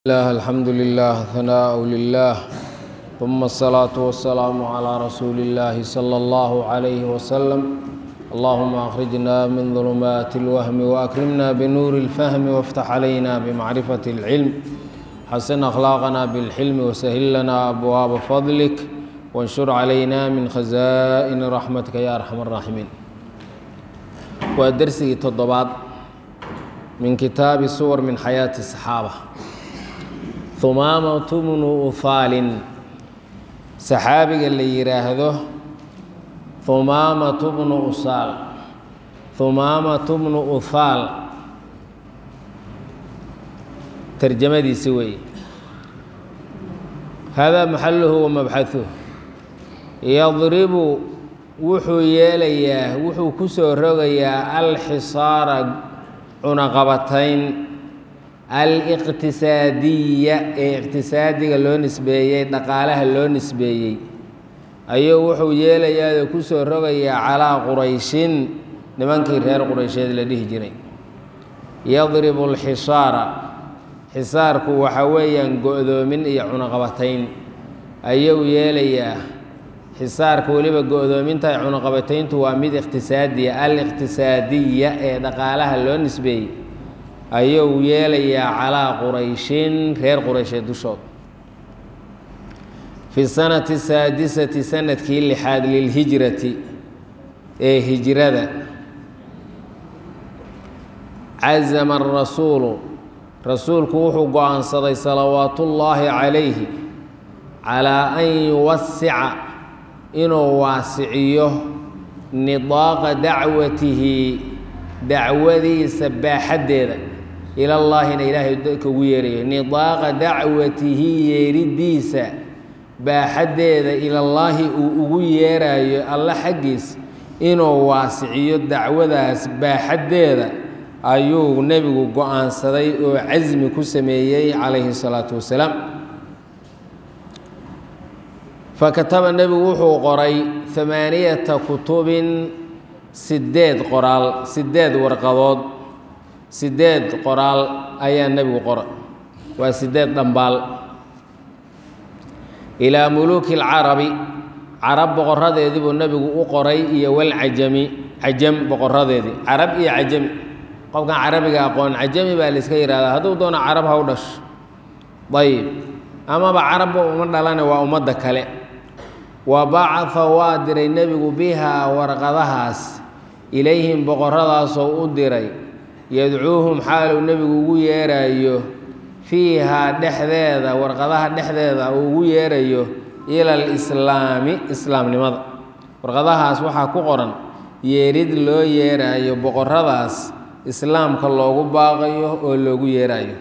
الله الحمد لله ثناء لله ثم الصلاة والسلام على رسول الله صلى الله عليه وسلم اللهم أخرجنا من ظلمات الوهم وأكرمنا بنور الفهم وافتح علينا بمعرفة العلم حسن أخلاقنا بالحلم وسهل لنا أبواب فضلك وانشر علينا من خزائن رحمتك يا أرحم الراحمين ودرسي تضباط من كتاب صور من حياة الصحابة humaamatu bnu uhaalin saxaabiga la yidhaahdo humaamatu bnu usaal humaamatu bnu uhaal tarjamadiisi weeye hada maxaluhu wa mabxahuh yadribu wuxuu yeelayaa wuxuu ku soo rogayaa alxisaara cunaqabatayn aliqtisaadiya ee iqtisaadiga loo nisbeeyey dhaqaalaha loo nisbeeyey ayuu wuxuu yeelayaao ku soo rogayaa calaa qurayshin nimankii reer quraysheed la dhihi jiray yadribu alxisaara xisaarku waxa weeyaan go-doomin iyo cunaqabatayn ayuu yeelayaa xisaarka weliba go-doominta cunaqabatayntu waa mid iqtisaadiya aliqtisaadiya ee dhaqaalaha loo nisbeeyey ayuu yeelayaa calaa qurayshin reer quraysheed dushood fi sanati saadisati sanadkii lixaad lilhijrati ee hijrada cazama arasuulu rasuulku wuxuu go-aansaday salawaatullaahi calayhi calaa an yuwasica inuu waasiciyo nidaaqa dacwatihi dacwadiisa baaxaddeeda ilallaahina ilaahay dadka ugu yeerayo nidaaqa dacwatihi yeeriddiisa baaxaddeeda ilallaahi uu ugu yeerayo alla xaggiis inuu waasiciyo dacwadaas baaxaddeeda ayuu nebigu go-aansaday oo casmi ku sameeyey calayhi salaatu wasalaam fakataba nebigu wuxuu qoray amaaniyata kutubin sideed qoraal sideed warqadood sideed qoraal ayaa nebigu qoray waa sideed dhambaal ilaa muluuki alcarabi carab boqoradeedii buu nebigu u qoray iyo walcajami cajam boqoradeedii carab iyo cajami qofkan carabiga aqoon cajami baa la iska yihahdaa hadduu doono carab ha u dhasho ayib amaba carabba uma dhalane waa ummadda kale wa bacaa waa diray nebigu bihaa warqadahaas ilayhim boqoradaasoo u diray yadcuuhum xaaluu nebigu ugu yeerayo fiihaa dhexdeeda warqadaha dhexdeeda uu ugu yeerayo ila alislaami islaamnimada warqadahaas waxaa ku qoran yeerid loo yeerayo boqoradaas islaamka loogu baaqayo oo loogu yeerayo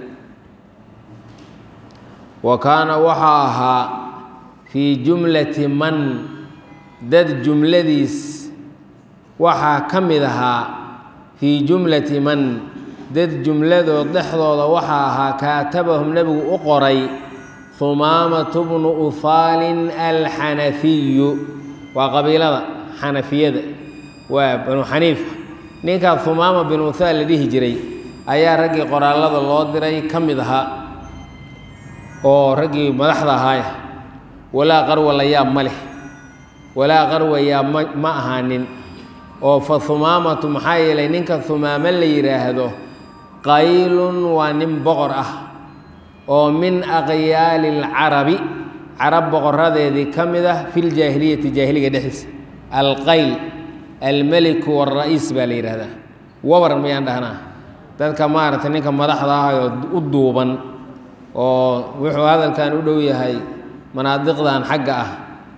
wa kaana waxaa ahaa fii jumlati man dad jumladiis waxaa ka mid ahaa fii jumlati man dad jumladood dhexdooda waxaa ahaa kaatabahum nebigu u qoray humaamatu bnu uhaalin alxanafiyu waa qabiilada xanafiyada waa banu xaniifa ninkaa humaama binu uhaal la dhihi jiray ayaa raggii qoraallada loo diray ka mid ahaa oo raggii madaxda ahaaya walaa qarwa la yaab ma leh walaa qarwa yaab ma ma ahaanin oo fa humaamatu maxaa yeelay ninka humaamo la yidhaahdo qaylun waa nin boqor ah oo min aqyaali alcarabi carab boqoradeedii ka mid ah fi ljaahiliyati jaahiliga dhexdiisa alqayl almeliku waalra'iis baa la yidhaahdaa wabar mayaan dhahnaa dadka maaragtay ninka madaxda ah oo u duuban oo wuxuu hadalkan u dhow yahay manaadiqdan xagga ah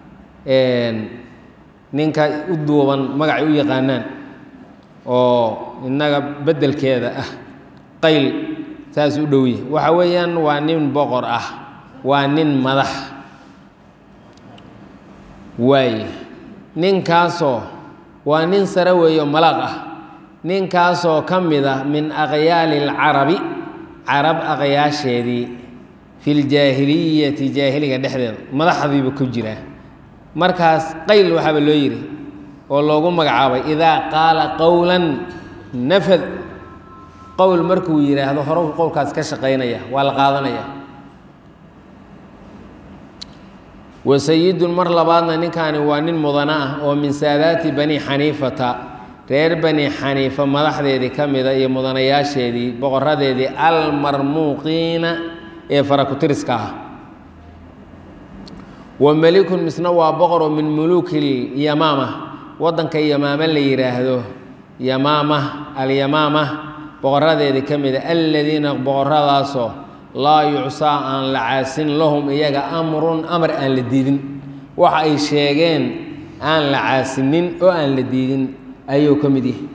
ninka u duuban magacay u yaqaanaan oo innaga beddelkeeda ah qayl saas u dhowya waxa weeyaan waa nin boqor ah waa nin madax waaye ninkaasoo waa nin sare weeyo malaaq ah ninkaasoo ka mid ah min aqyaali alcarabi carab aqyaasheedii fi ljaahiliyati jaahiliga dhexdeeda madaxdiiba ku jiraa markaas qayl waxaaba loo yidhi oo loogu magacaabay idaa qaala qowlan nafad qowl markuu yidhaahdo hore qowlkaas ka shaqaynaya waa la qaadanaya wasayidun mar labaadna ninkaani waa nin mudana ah oo min saadaati bani xaniifata reer bani xaniifa madaxdeedii ka mida iyo mudanayaasheedii boqoradeedii almarmuuqiina ee farakutiriska ah wa melikun misna waa boqor oo min muluuki lyamaama waddanka yamaama la yidhaahdo yamaama alyamaama boqoradeedii ka mida aladiina boqoradaasoo laa yucsaa aan la caasin lahum iyaga amrun amar aan la diidin waxa ay sheegeen aan la caasinin oo aan la diidin ayuu ka mid yahay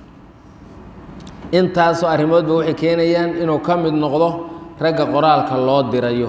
intaasoo arrimoodba waxay keenayaan inuu ka mid noqdo ragga qoraalka loo dirayo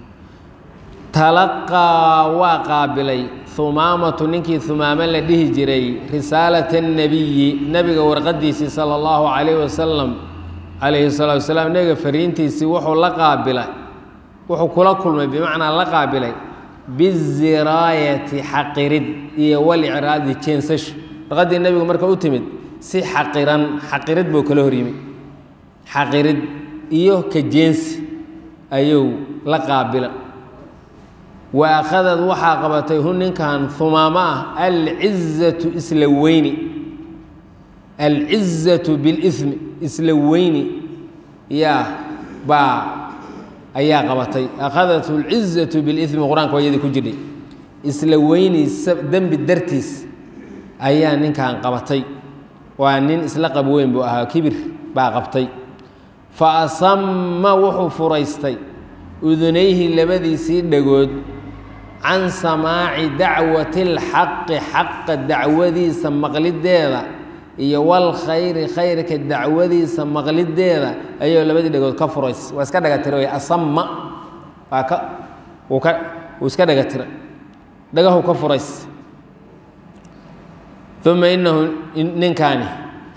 talaqaa waa qaabilay humaamatu ninkii humaamo la dhihi jiray risaalata annebiyi nebiga warqadiisii sala allahu calayhi wasalam calayhi salaatu wasalaam nebiga fariintiisii wuxuu la qaabilay wuxuu kula kulmay bimacnaa la qaabilay biziraayati xaqirid iyo walicraadi jeensasho warqaddii nebigu marka u timid si xaqiran xaqirid buu kala horyimi xaqirid iyo ka jeensi ayuu la qaabila wa akhadad waxaa qabatay hu ninkan humaamo ah alcizatu isla weyni alcizatu bilismi isla weyni yaa baa ayaa qabatay akhadathu alcizatu bilismi qur-aanka waa iyadii ku jirdhay isla weyni dembi dartiis ayaa ninkan qabatay waa nin isla qab weyn buu ahaa kibir baa qabtay fa asama wuxuu furaystay udunayhi labadiisii dhagood can samaaci dacwati اlxaqi xaqa dacwadiisa maqlideeda iyo walkhayri khayrka dacwadiisa maqlideeda ayuu labadii dhagood ka furays waa iska dhaga tira wey asama waa ka wuu ka wuu iska dhaga tira dhagahu ka furays uma inahu ninkaani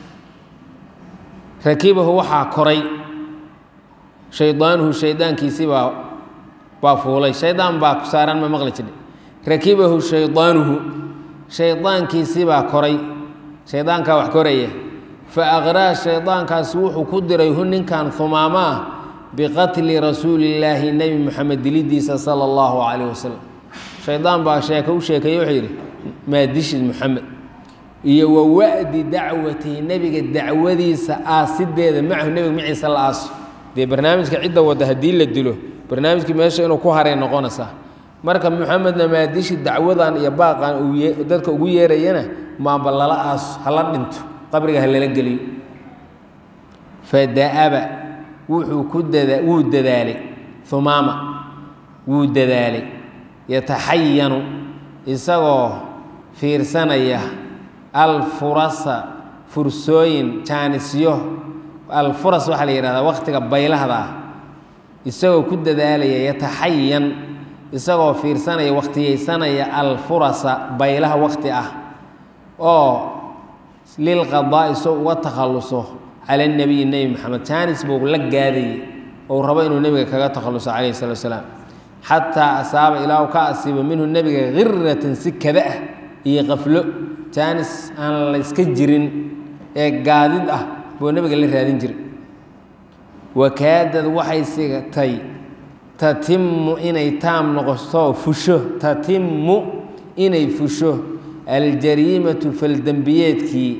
rakibahu waxaa koray shaydaanuhu shaydaankiisii baa baa fuulay shaydaan baa ku saaran ma maqli jidhe rakibahu shaydaanuhu shaydaankiisii baa koray shaydaankaa wax koraya fa aqraa shaydaankaasi wuxuu ku diray hu ninkan humaamo ah biqatli rasuulillaahi nebi moxamed dilidiisa sala allahu calayh wasalam shaydaan baa sheeke u sheekeeye wuxuu yidhi maadishid moxamed iyo wa wa'di dacwatihi nebiga dacwadiisa aasideeda macahu nebiga maciisa la aaso dee barnaamijka cidda wadda haddii la dilo barnaamijkii meesha inuu ku haray noqonaysaa marka moxamedna maadishi dacwadan iyo baaqan uu dadka ugu yeerayana maamba lala aaso hala dhinto qabriga ha lala geliyo fada'aba wuxuu ku dada wuu dadaalay humaama wuu dadaalay yataxayanu isagoo fiirsanaya alfurasa fursooyin jaanisyo alfuras waxaa la yidhahdaa wakhtiga baylahda ah isagoo ku dadaalaya yataxayan isagoo fiirsanaya wakhtiyeysanaya alfurasa baylaha wakhti ah oo lilqadaa'i soo uga takhalluso cala nebiyi nebi moxamed jaanis buu la gaadayay ou rabo inuu nebiga kaga takhalluso calayhi salatu wasalaam xataa asaaba ilaa u ka asiibo minhu nebiga khiratan si kada ah iyo qaflo jaanis aan la yska jirin ee gaadid ah buu nebiga la raadin jiray wakaadad waxay sigtay tatimmu inay taam noqoto fusho tatimmu inay fusho aljariimatu faldembiyeedkii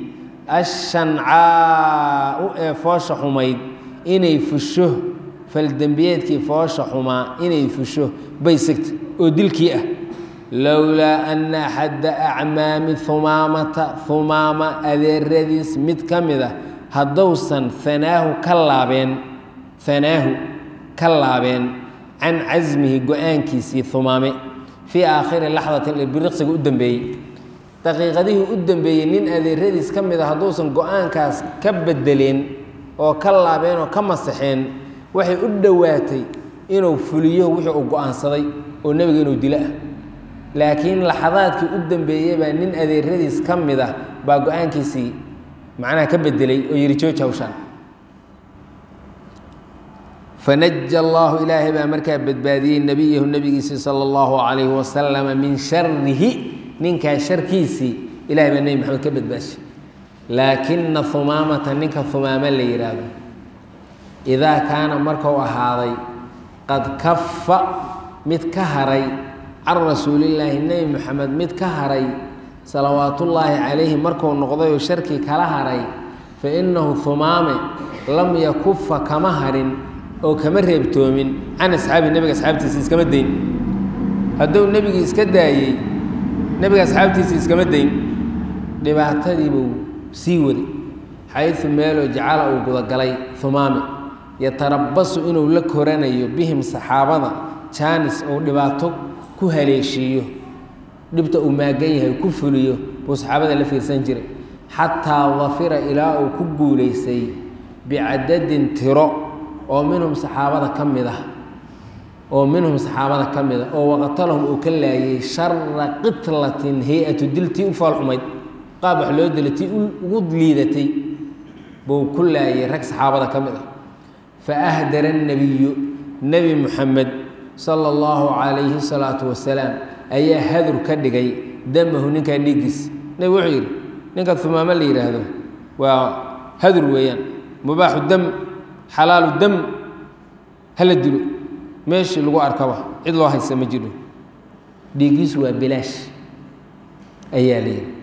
ashancaau ee foosha xumayd inay fusho faldembiyeedkii foosha xumaa inay fusho bay sigtay oo dilkii ah lowlaa ana axadda acmaami humaamata humaama adeeradiis mid ka mid a haddousan hanaahu ka laabeen hanaahu ka laabeen can casmihi go-aankiisii humaame fii aakhiri laxdatin biriqsiga u dambeeyey daqiiqadihii u dambeeyey nin adeeradiis ka mid a hadduusan go-aankaas ka bedeleen oo ka laabeen oo ka masaxeen waxay u dhowaatay inuu fuliyo wixii uu go-aansaday oo nebiga inuu dilo ah laakiin laxadaadkii u dambeeyey baa nin adeeradiis ka mid ah baa go-aankiisii macnaha ka bedelay oo yihi jooji hawshaan fanaja allaahu ilaahay baa markaa badbaadiyey nebiyahu nebigiisii sala allahu calayhi wasalama min sharihi ninkaa sharkiisii ilahay baa nebi maxamed ka badbaashay laakina humaamata ninka humaamo la yidhaahdo idaa kaana markuu ahaaday qad kafa mid ka haray can rasuulillaahi nebi moxamed mid ka haray salawaatullaahi calayhi markuu noqday oo sharkii kala haray fa innahu humaame lam yakufa kama harin oo kama reebtoomin can asxaabi nebiga asxaabtiisa iskama dayn hadduu nebigii iska daayey nebiga asxaabtiisa iskama dayn dhibaatadiibuu sii waday xaysu meeloo jacala uu gudagalay humaame yatarabasu inuu la koranayo bihim saxaabada jaanis uu dhibaato ku haleeshiiyo dhibta uu maagan yahay ku fuliyo buu saxaabada la fiirsan jiray xataa dafira ilaa uu ku guulaystay bicadadin tiro oo minhum saxaabada ka mid ah oo minhum saxaabada ka mid ah oo waqatalahum uu ka laayay shara qitlatin hay-atu dil tii u foolxumayd qaab wax loo dila tii ugu liidatay buu ku laayay rag saxaabada ka mid ah fa ahdara annebiyu nebi muxamed sala allahu calayhi salaatu wasalaam ayaa hadur ka dhigay damahu ninkaa dhiiggiis nebi wuxuu yidhi ninka humaamo la yidhaahdo waa hadur weeyaan mubaaxu dam xalaalu dam hala dilo meeshii lagu arkaba cid loo haysa ma jiro dhiiggiisu waa bilaash ayaa la yidhi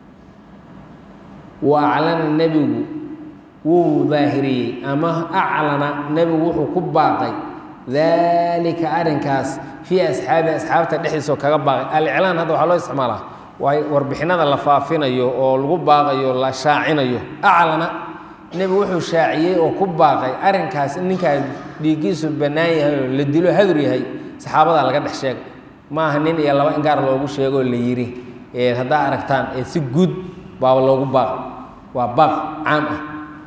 wa aclana nebigu wuu daahiriyey ama aclana nebigu wuxuu ku baaqay daalika arrinkaas fii asxaabi asxaabta dhexdiisoo kaga baaqay aliclaan hadda waxaa loo isticmaalaa waa warbixinada la faafinayo oo lagu baaqayo la shaacinayo aclana nebigu wuxuu shaaciyey oo ku baaqay arrinkaas in ninkaa dhiiggiisu bannaan yahay oo la dilo hadur yahay saxaabadaa laga dhex sheegay ma aha nin iyo laba in gaar loogu sheegoo la yidhi ee haddaa aragtaan ee si guud baaba loogu baaqay waa baaq caam ah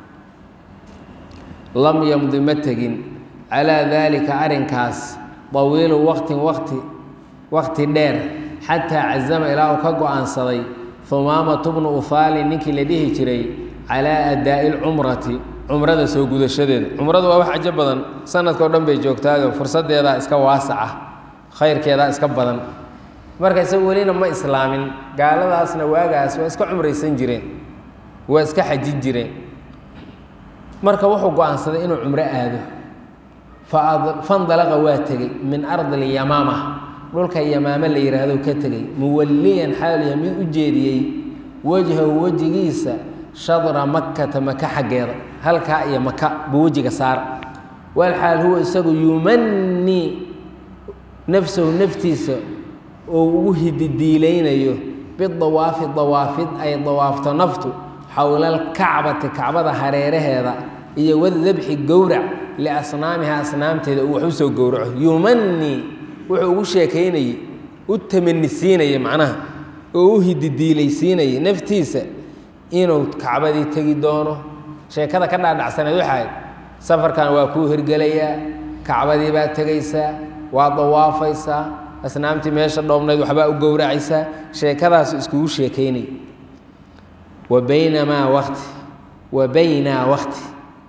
lam yamdi ma tegin calaa daalika arrinkaas dawiilu waqtin waqti waqti dheer xataa cazama ilaa uu ka go-aansaday humaamatu bnu uhaali ninkii la dhihi jiray calaa adaa'i lcumrati cumrada soo gudashadeeda cumradu waa wax cajo badan sanadka o dhan bay joogtaado fursaddeedaa iska waasaca khayrkeedaa iska badan marka isaga welina ma islaamin gaaladaasna waagaas waa iska cumraysan jireen waa iska xajin jireen marka wuxuu go-aansaday inuu cumro aado fandalaqa waa tegey min ardi lyamaama dhulka yamaame la yidhaahdo ka tegey muwalliyan xaaliya mid u jeediyey wejhahu wejigiisa shadra makkata maka xaggeeda halkaa iyo maka buu wejiga saara walxaal huwa isagu yumanii nafsahu naftiisa oo ugu hididiilaynayo bidawaafi dawaafid ay dawaafto naftu xowla alkacbati kacbada hareeraheeda iyo wadabxi gowrac liasnaamiha asnaamteeda uu wax u soo gowraco yumanii wuxuu ugu sheekaynayey u tamanisiinaya macnaha oo u hididiilaysiinaya naftiisa inuu kacbadii tegi doono sheekada ka dhaadhacsaneed waxaay safarkan waa kuu hirgelayaa kacbadii baad tegaysaa waa dawaafaysaa asnaamtii meesha dhoobnayd waxbaa u gowracaysaa sheekadaasu iskugu sheekaynaya wa baynamaa wakti wa baynaa wakti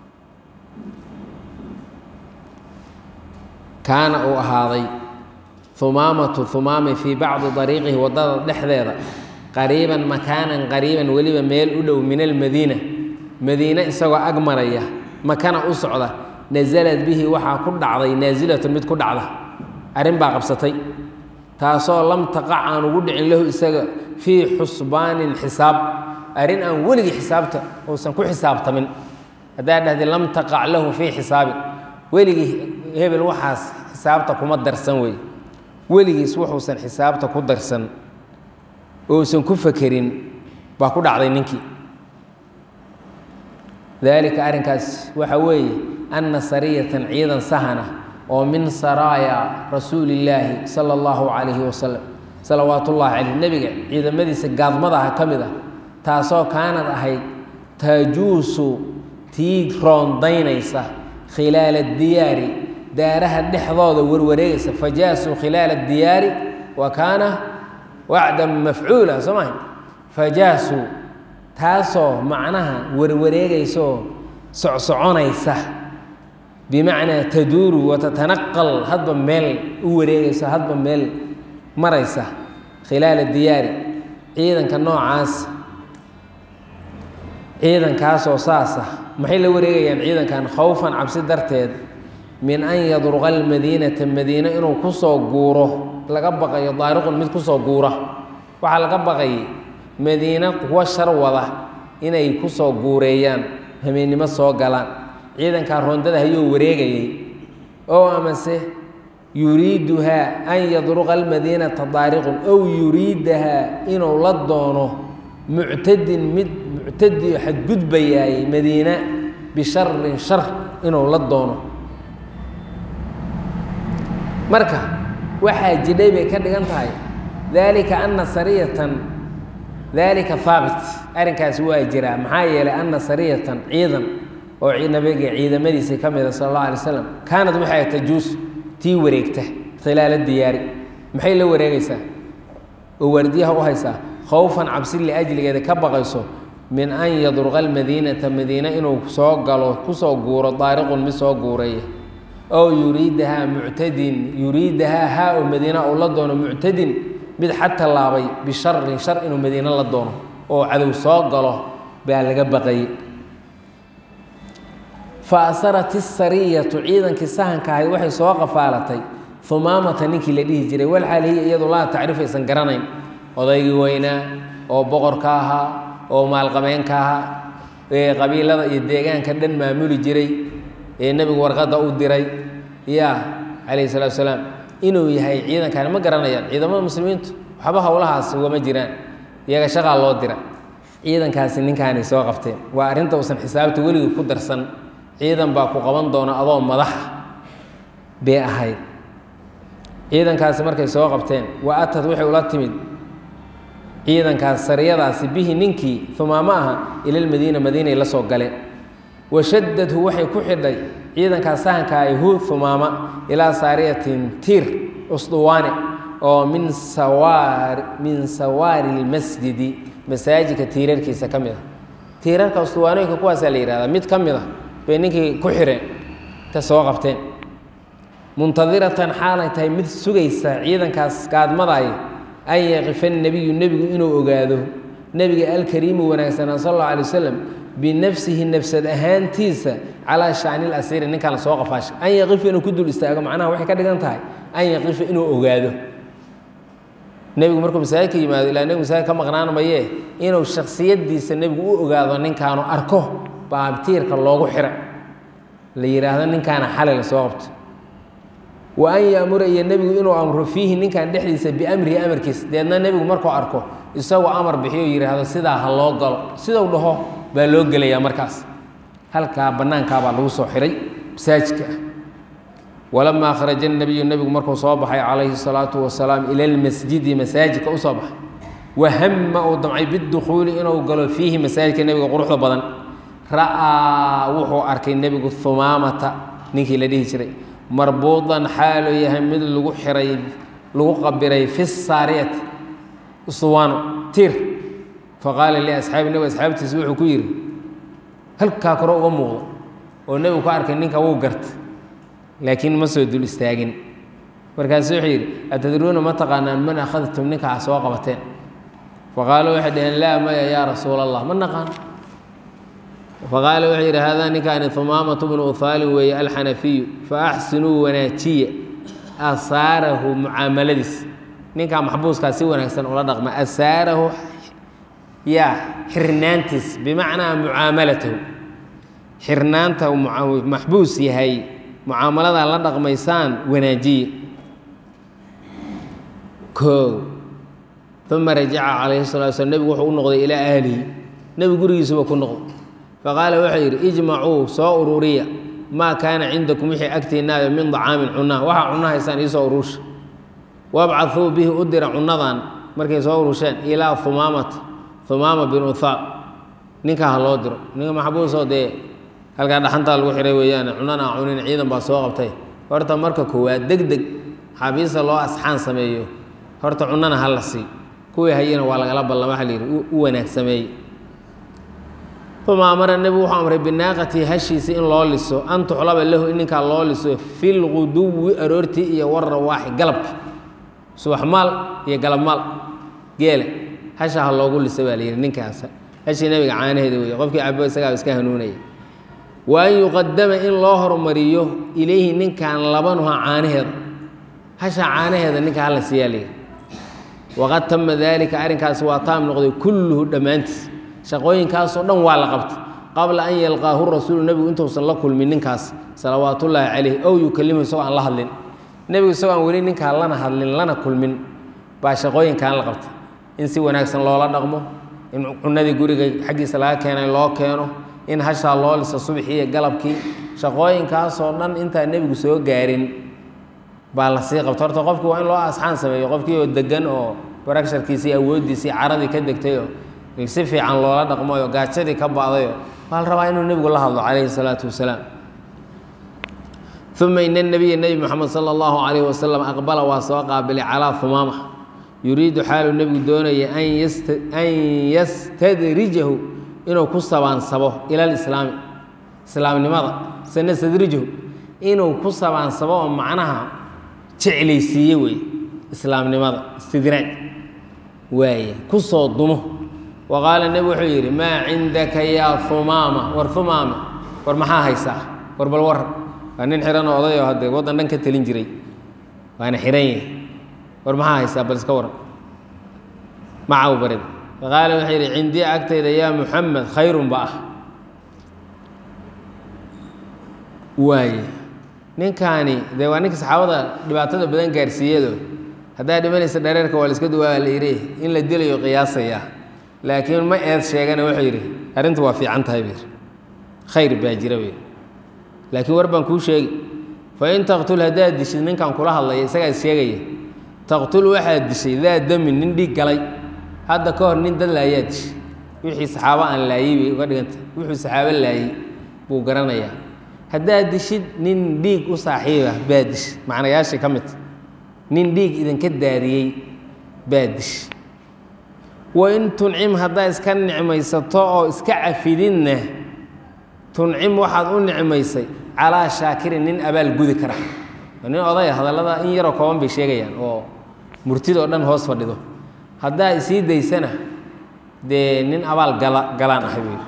kaana uu ahaaday humaamatu humaami fii bacdi dariiqihi waddada dhexdeeda qariiban makaanan qariiban weliba meel u dhow min almadiina madiine isagoo ag maraya makana u socda nasalad bihi waxaa ku dhacday naasilatun mid ku dhacda arrin baa qabsatay taasoo lam taqac aan ugu dhicin lahu isaga fii xusbaanin xisaab arrin aan weligii xisaabta uusan ku xisaabtamin haddaa dhahday lam taqac lahu fii xisaabin weligii hebel waxaas xisaabta kuma darsan wey weligiis wuxuusan xisaabta ku darsan ousan ku fakerin baa ku dhacday ninkii daalika arrinkaas waxa weeye anna sariyatan ciidan sahana oo min saraaya rasuulillaahi sala allahu calayhi wasalam salawaat ullaahi caleyh nebiga ciidamadiisa gaadmadaha ka mid ah taasoo kaanad ahayd tajuusu tii roondaynaysa khilaala diyaari daaraha dhexdooda warwareegaysa fajaasuu khilaala diyaari wa kaana wacdan mafcuula soo maha fajaasuu taasoo macnaha warwareegaysaoo socsoconaysa bimacnaa taduuru watatanaqal hadba meel u wareegaysa hadba meel maraysa khilaala diyaari ciidanka noocaas ciidankaasoo saasa maxay la wareegayaan ciidankan khowfan cabsi darteed min an yadruqa almadiinata madiine inuu ku soo guuro laga baqayo daariqun mid kusoo guura waxaa laga baqayay madiina kuwa shar wada inay kusoo guureeyaan hameennimo soo galaan ciidankaa roondada hayuu wareegayay oo amase yuriiduhaa an yadruqa almadiinata daariqun ow yuriidahaa inuu la doono muctadin mid muctadiyo xadgudbayaayey madiina bisharin shar inuu la doono marka waxaa jidhay bay ka dhigan tahay daalika ana sariyatan daalika haabit arrinkaasi waa jiraa maxaa yeelay ana sariyatan ciidan oo nabiga ciidamadiisii ka mida sala allah alay slam kaanad waxay tajuus tii wareegta khilaala diyaari maxay la wareegaysaa oo waardiyaha u haysaa khowfan cabsi liajligeeda ka baqayso min an yadruqa almadiinata madiina inuu soo galo kusoo guuro daariqun mid soo guureeya ow yuriidahaa muctadin yuriidahaa haa oo madiina uu la doono muctadin mid xad tallaabay bisharin shar inuu madiine la doono oo cadow soo galo baa laga baqayay fa asarat isariyatu ciidankii sahanka ahayd waxay soo qafaalatay humaamata ninkii la dhihi jiray walxaal hiya iyadu laa tacrif aysan garanayn odaygii weynaa oo boqorka ahaa oo maalqabeenka ahaa ee qabiilada iyo deegaanka dhan maamuli jiray ee nebigu warqadda u diray ya calayhi salaatu salaam inuu yahay ciidankaani ma garanayaan ciidamada muslimiintu waxba howlahaas ugama jiraan iyaga shaqaa loo dira ciidankaasi ninkaanay soo qabteen waa arrinta uusan xisaabta weligii ku darsan ciidan baa ku qaban doona adoo madaxa bay ahayd ciidankaasi markay soo qabteen wa atad waxay ula timid ciidankaas sariyadaasi bihi ninkii humaamo aha ilalmadiina madiinay la soo galeen washadadhu waxay ku xidhay ciidankaas sahanka ay hu humaama ilaa saariyatin tiir usduwaane oo min sawaar min sawaari lmasjidi masaajidka tiirarkiisa ka mid a tiirarka usduwaanooyinka kuwaasaa la yihahdaa mid ka mid a bay ninkii ku xireen ta soo qabteen muntadiratan xaalay tahay mid sugaysa ciidankaas gaadmadaay an yaqifa nebiyu nebigu inuu ogaado nebiga alkariimu wanaagsanaa sal allau alay wasalam binafsihi nafsad ahaantiisa calaa shacni lasiiri ninkaan soo qafaashay an yaqifa inuu ku dul istaago macnaha waxay ka dhigan tahay an yaqifa inuu ogaado nebigu markuu masaajidka yimaado ilaa nebigu masaajid ka maqnaan mayee inuu shaksiyadiisa nebigu u ogaado ninkaanu arko baabtiirka loogu xira la yidhaahdo ninkaana xalay la soo qabto wa an yaamura iyo nebigu inuu amro fiihi ninkan dhexdiisa biamrihi amarkiisa deedna nebigu markuu arko isagoo amar bixiyo yidhaahdo sidaa ha loo galo sidau dhaho baa loo gelayaa markaas halkaa bannaankaabaa lagu soo xiray masaajidka ah walamaa kharaja nebiyu nebigu markuu soo baxay calayhi salaatu wasalaam ila lmasjidi masaajidka u soo baxay wahama uu damcay bidukhuuli inuu galo fiihi masaajidka nebiga quruxda badan ra'aa wuxuu arkay nebigu humaamata ninkii la dhihi jiray marbuudan xaaluu yahay mid lagu xiray lagu qabiray fi saariyati uswaano tiir faqaala liasxaabi nebigu asxaabtiisa wuxuu ku yidhi halkaa kore uga muuqdo oo nebigu ka arkay ninka wuu garta laakiin ma soo dul istaagin markaasu wuxuu yidhi atadruuna ma taqaanaan man akhadtum ninkaa soo qabateen faqaaluu waxay dhaheen laa maya yaa rasuula allah ma naqaan faqaala wuxuu yidhi haadaa ninkaani humaamatu bnu uhaalin weeye alxanafiyu fa axsinuu wanaajiya asaarahu mucaamaladiis ninkaa maxbuuskaa si wanaagsan ula dhaqma asaarahu yaa xirnaantiis bimacnaa mucaamalatahu xirnaanta maxbuus yahay mucaamaladaa la dhaqmaysaan wanaajiya o uma rajaca calayhi salatu slam nebigu wuxuu u noqday ilaa ahlihi nebigu gurigiisuba ku noqday faqaala wuxuu yidhi ijmacuu soo ururiya maa kaana cindakum wixii agtiinaayo min dacaamin cunaa waxaa cunno haysaan iisoo urursha wabcaduu bihi u dira cunnadan markay soo urusheen ilaa humaamata humaama bin uthaal ninkaa ha loo diro ninka maxbuusoo dee halkaa dhaxantaa lagu xihay weeyaan cunana a cunin ciidan baa soo qabtay horta marka koowaad deg deg xabiista loo asxaan sameeyo horta cunana ha la sii kuwii hayana waa lagala ballan waxa la yidhi u wanaag sameeye uma amara nebigu wuxuu amray binaaqatii hashiisi in loo liso an tuxlaba lahu in ninkaa loo liso fi lguduwi aroortii iyo warawaaxi galabki subax maal iyo galab maal geela hasha ha loogu lisa baa la yidhi ninkaas hashii nebiga caanaheeda weeye qofkii cabo isagaa iska hanuunaya wa an yuqadama in loo hormariyo ilayhi ninkan labanuha caanaheeda hasha caanaheeda ninka hala siiyaa layidhi waqad tama daalika arrinkaasi waa taam noqday kulluhu dhammaantiis shaqooyinkaasoo dhan waa la qabtay qabla an yalqaahu rasuulu nebigu intuusan la kulmin ninkaas salawaatullaahi calayh ow yukalimu isagoo aan la hadlin nebigu isagoo aan weli ninkaa lana hadlin lana kulmin baa shaqooyinkan la qabtay in si wanaagsan loola dhaqmo in cunadii guriga xaggiisa laga keenay loo keeno in hashaa loo lisa subxii iyo galabkii shaqooyinkaasoo dhan intaan nebigu soo gaarin baa la sii qabta horta qofkii waa in loo asxaan sameeyo qofkii oo degan oo baragsharkiisii awooddiisii caradii ka degtay oo si fiican loola dhaqmayo gaajadii ka ba'dayo waa la rabaa inuu nebigu la hadlo calayhi salaatu wasalaam uma ina nabiya nebi moxamed sala allahu calayhi wasalam aqbala waa soo qaabilay calaa humaama yuriidu xaaluu nebigu doonaya an yastadrijahu inuu ku sabaansabo ila lislaami islaamnimada sanastadrijahu inuu ku sabaansabo oo macnaha jeclaysiiye wey islaamnimada istidraaj waaye ku soo dumo wa qaala nebi wuxuu yidhi maa cindaka yaa humaama war humaama war maxaa haysaa war bal war waa nin xihan oo oday oo hadde waddan dhan ka telin jiray waana xihan yahay war maxaa haysaa bal iska waran macaw barida faqaala wuxuu yidhi cindii agtayda yaa muxamed khayrun ba ah waaye ninkaani dee waa ninka saxaabada dhibaatada badan gaarsiiyado haddaa dhimanaysa dhareerka waa la iska duwaa la yidhi in la dilayo qiyaasaya laakiin ma eed sheegana wuxuu yidhi arrintu waa fiican tahay bir khayr baa jira bir laakiin war baan kuu sheegi fa in taqtul haddaad dishid ninkan kula hadlaya isagaa is sheegaya taqtul waxaad dishay daa damin nin dhiig galay hadda ka hor nin dad laayaa dishay wixii saxaabo aan laayey bay uga dhiganta wuxuu saxaabo laayey buu garanayaa haddaad dishid nin dhiig u saaxiiba baa dish macnayaashii ka midta nin dhiig idinka daadiyey baa dish wa in tuncim haddaa iska nicmaysato oo iska cafidinna tuncim waxaad u nicmaysay calaa shaakirin nin abaal gudi kara nin odaya hadallada in yaroo kooban bay sheegayaan oo murtidoo dhan hoos fadhido haddaa isii daysana dee nin abaal gala galaan ahay buu yidhi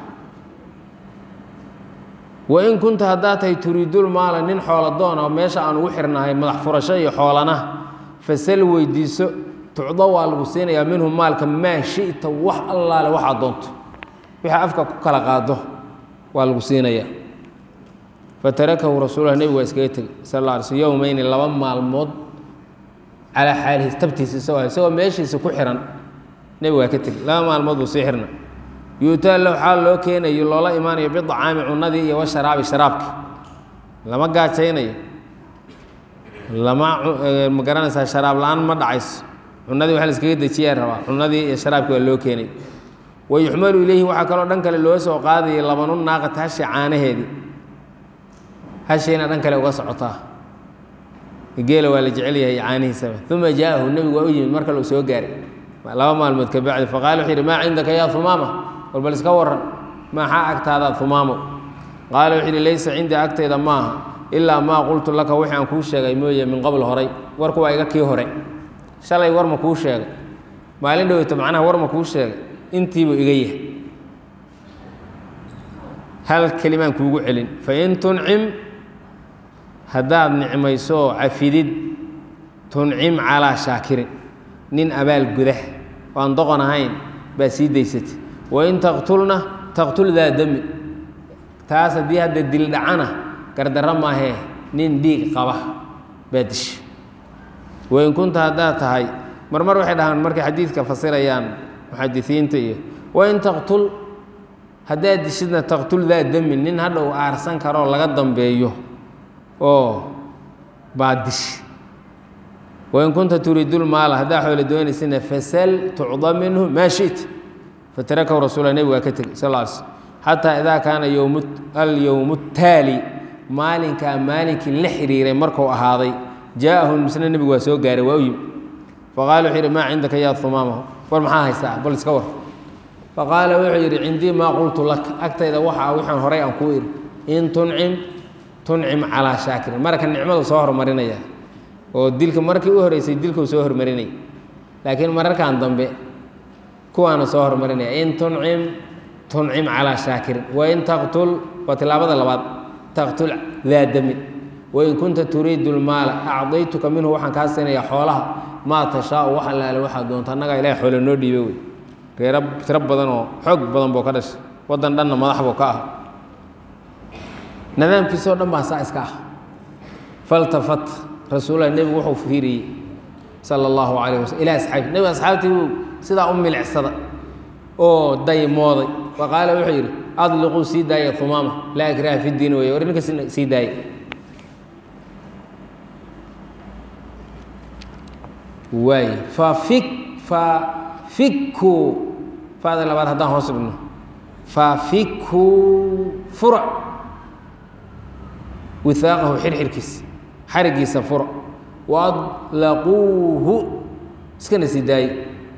wain kunta haddaa tahay turiidul maala nin xoola doon oo meesha aan ugu xirnahay madax furasho iyo xoolana fasal weydiiso tucdo waa lagu siinayaa minhu maalka maa shita wax allaale waxaad doonto wixii afka ku kala qaado waa lagu siinayaa fatarakahu rasuullah nebigu waa iskaga tegey sal alla alay sl yowmeyni laba maalmood calaa xaalihi tabtiisa isagoo isagoo meeshiisa ku xihan nebigu waa ka tegey laba maalmood buu sii xirna yuutaa lahu xaal loo keenayo loola imaanayo bidacaami cunadii iyo washaraabi sharaabki lama gaajaynayo lama ma garanaysaa sharaab la-aan ma dhacayso cunadii waxa la iskaga dejiyaa rabaa cunadii iyo sharaabki waa loo keenay wa yuxmalu ileyhi waxaa kaloo dhan kale loo soo qaadayay labanu naaqati hashi caanaheedii hashiina dhan kale uga socotaa geela waa la jecel yahay caanihiisaba uma jaa'ahu nebigu waa u yimid mar kale uu soo gaaray laba maalmood ka bacdi faqala wuxuu yidhi maa cindaka yaa humaama war bal iska waran maxaa agtaadaad humaamo qaala wuxuu yidhi laysa cindii agtayda maaha ilaa maa qultu laka wixii aan kuu sheegay mooye min qabl horay warku waa iga kii hore shalay war ma kuu sheegay maalin dhoweyto macnaha war ma kuu sheegay intiibuu iga yahay hal kelimaan kuugu celin fain tuncim haddaad nicmayso cafidid tuncim calaa shaakirin nin abaal gudah oo aan doqon ahayn baa sii daysatay wain taqtulna taqtul daa dami taas haddii hadda dil dhacana gardarro maahee nin dhiig qaba baa disha wain kunta haddaad tahay marmar waxay dhahaan markay xadiidka fasirayaan muxadisiinta iyo wain taqtul haddaad dishidna taqtul daa dami nin hadhow aarsan karoo laga dambeeyo oo baa dish wain kunta turiidul maala haddaa xoolo doonaysana fasal tucda minhu maa shita fatarakahu rasuula nebig waa ka tegey sal lla alay slm xataa idaa kaana yowm alyowmu taali maalinkaa maalinkii la xiriiray markuu ahaaday jaa'ahu misna nebigu waa soo gaaray waa u yimi faqaala wuxuu yidhi maa cindaka yaa humaamahu war maxaa haysaa bal iska war faqaala wuxuu yidhi cindii maa qultu laka agtayda waxaa wixaan horay aan kuu idhi in tuncim tuncim calaa shaakirin marka nicmadu soo hormarinaya oo dilka markii u horeysay dilkuu soo hormarinaya laakiin mararkan dambe kuwaana soo hormarinaya in tuncim tuncim calaa shaakirin wain taqtul waa tilaabada labaad taqtul daa damin wain kunta turiidu lmaala acdaytuka minhu waxaan kaa siinayaa xoolaha maa tashaau wax allaale waxaad doonto annagaa ilahay xoole noo dhiibe wey reero tiro badan oo xoog badan buu ka dhashay waddan dhanna madax buu ka ah nidaamkiisoo dhan baa saa iska ah faltafat rasuullahi nebigu wuxuu fiiriyey sala allahu calayh waslm ilaa asxaabi nebigu asxaabtii buu sidaa u milicsada oo daymooday wa qaala wuxuu yidhi adliquu sii daaya humaama laa ikraha fi diin weeye war ninka sii daaya waay fafik fafikuu fada labaad haddaan hoos dhigno fafikuu fura wihaaqahu xirxirkiisa xarigiisa fura waadlaquuhu iskana sii daaye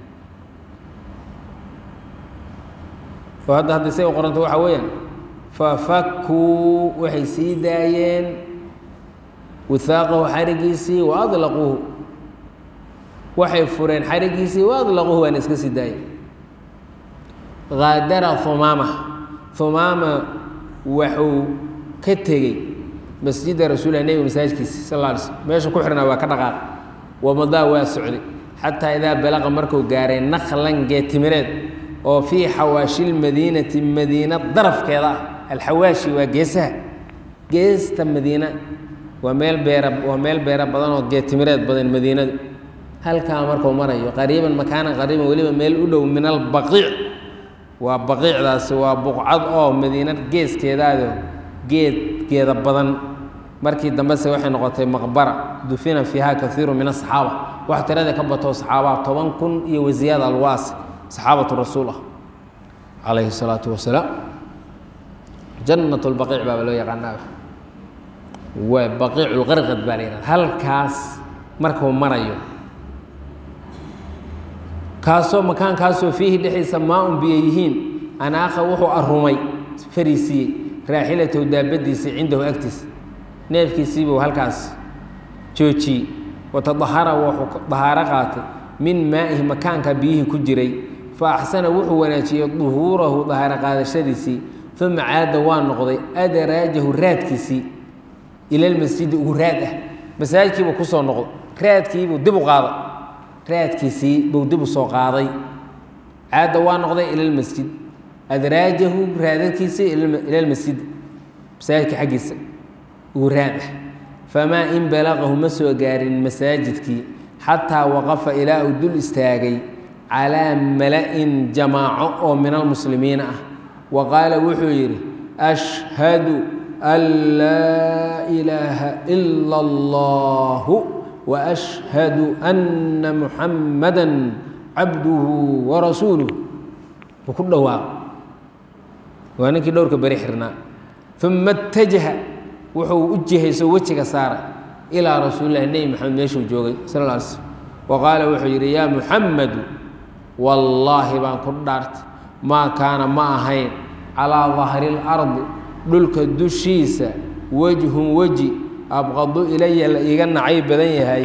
oo hadda hadda say u qoranta waxaa weeyaan fafakuu waxay sii daayeen wihaaqahu xarigiisii waadlaquuhu waxay fureen xarigiisii waadlaquuhu waana iska sii daayeen haadara humaama humaama waxuu ka tegey masjida rasuulilah nebiga masaajidkiisa sal alla alay slm meesha ku xirnaa waa ka dhaqaaq wamadaa waa socday xataa idaa balaqa markuu gaaray naklan geetimireed oo fii xawaashi lmadiinati madiina darafkeeda ah alxawaashi waa geesaha geesta madiina waa meel beera waa meel beera badan oo geetimireed badan madiinadu halkaa markuu marayo qariiban makaanan qariiban weliba meel u dhow min albaqiic waa baqiicdaasi waa buqcad oo madiina geeskeedaado geedgeeda badan markii dambese waxay noqotay maqbara dufina fiiha kaiiru min asaxaaba wax tirada ka bato saxaabaa toban kun iyo wasiyaad alwaas saxaabatu rasuul ah calayhi salaatu wasalaam jannat lbaqiic baaba loo yaqaanaa waa baqiic lqarqad baa la yihahda halkaas markuu marayo kaasoo makaankaasoo fiihi dhexdiisa maa un biyo yihiin anaakha wuxuu arumay fariisiiyey raaxilatow daabadiisii cindahu agtiisa neefkiisiibuu halkaas joojiyey watadahara wuxuu dahaaro qaatay min maa'ihi makaanka biyihii ku jiray fa axsana wuxuu wanaajiyey duhuurahu dahaaro qaadashadiisii uma caada waa noqday adaraajahu raadkiisii ilalmasjidi ugu raad ah masaajidkiibuu kusoo noqday raadkiibuu dib u qaaday raadkiisii buu dib u soo qaaday caada waa noqday ilalmasjid adraajahu raadadkiisii ilalmasjid masaajidka xaggiisa ugu raad ah famaa in balaqahu ma soo gaarin masaajidkii xataa waqafa ilaa uu dul istaagay calaa mala-in jamaaco oo min almuslimiina ah wa qaala wuxuu yidhi ashhadu an laa ilaaha ila allahu wa ashhadu anna muxamada cabduhu warasuuluh buu ku dhawaaqo waa ninkii dhowrka beri xirnaa uma اtajaha wuxuu u jihayso wejiga saaray ilaa rasuulilahi nebi maxamed meeshuu joogay sal lla alay slm wa qaala wuxuu yidhi yaa muxamadu wallaahi baan ku dhaartay maa kaana ma ahayn calaa dahri اlardi dhulka dushiisa wejhun weji abqadu ilaya la iiga nacay badan yahay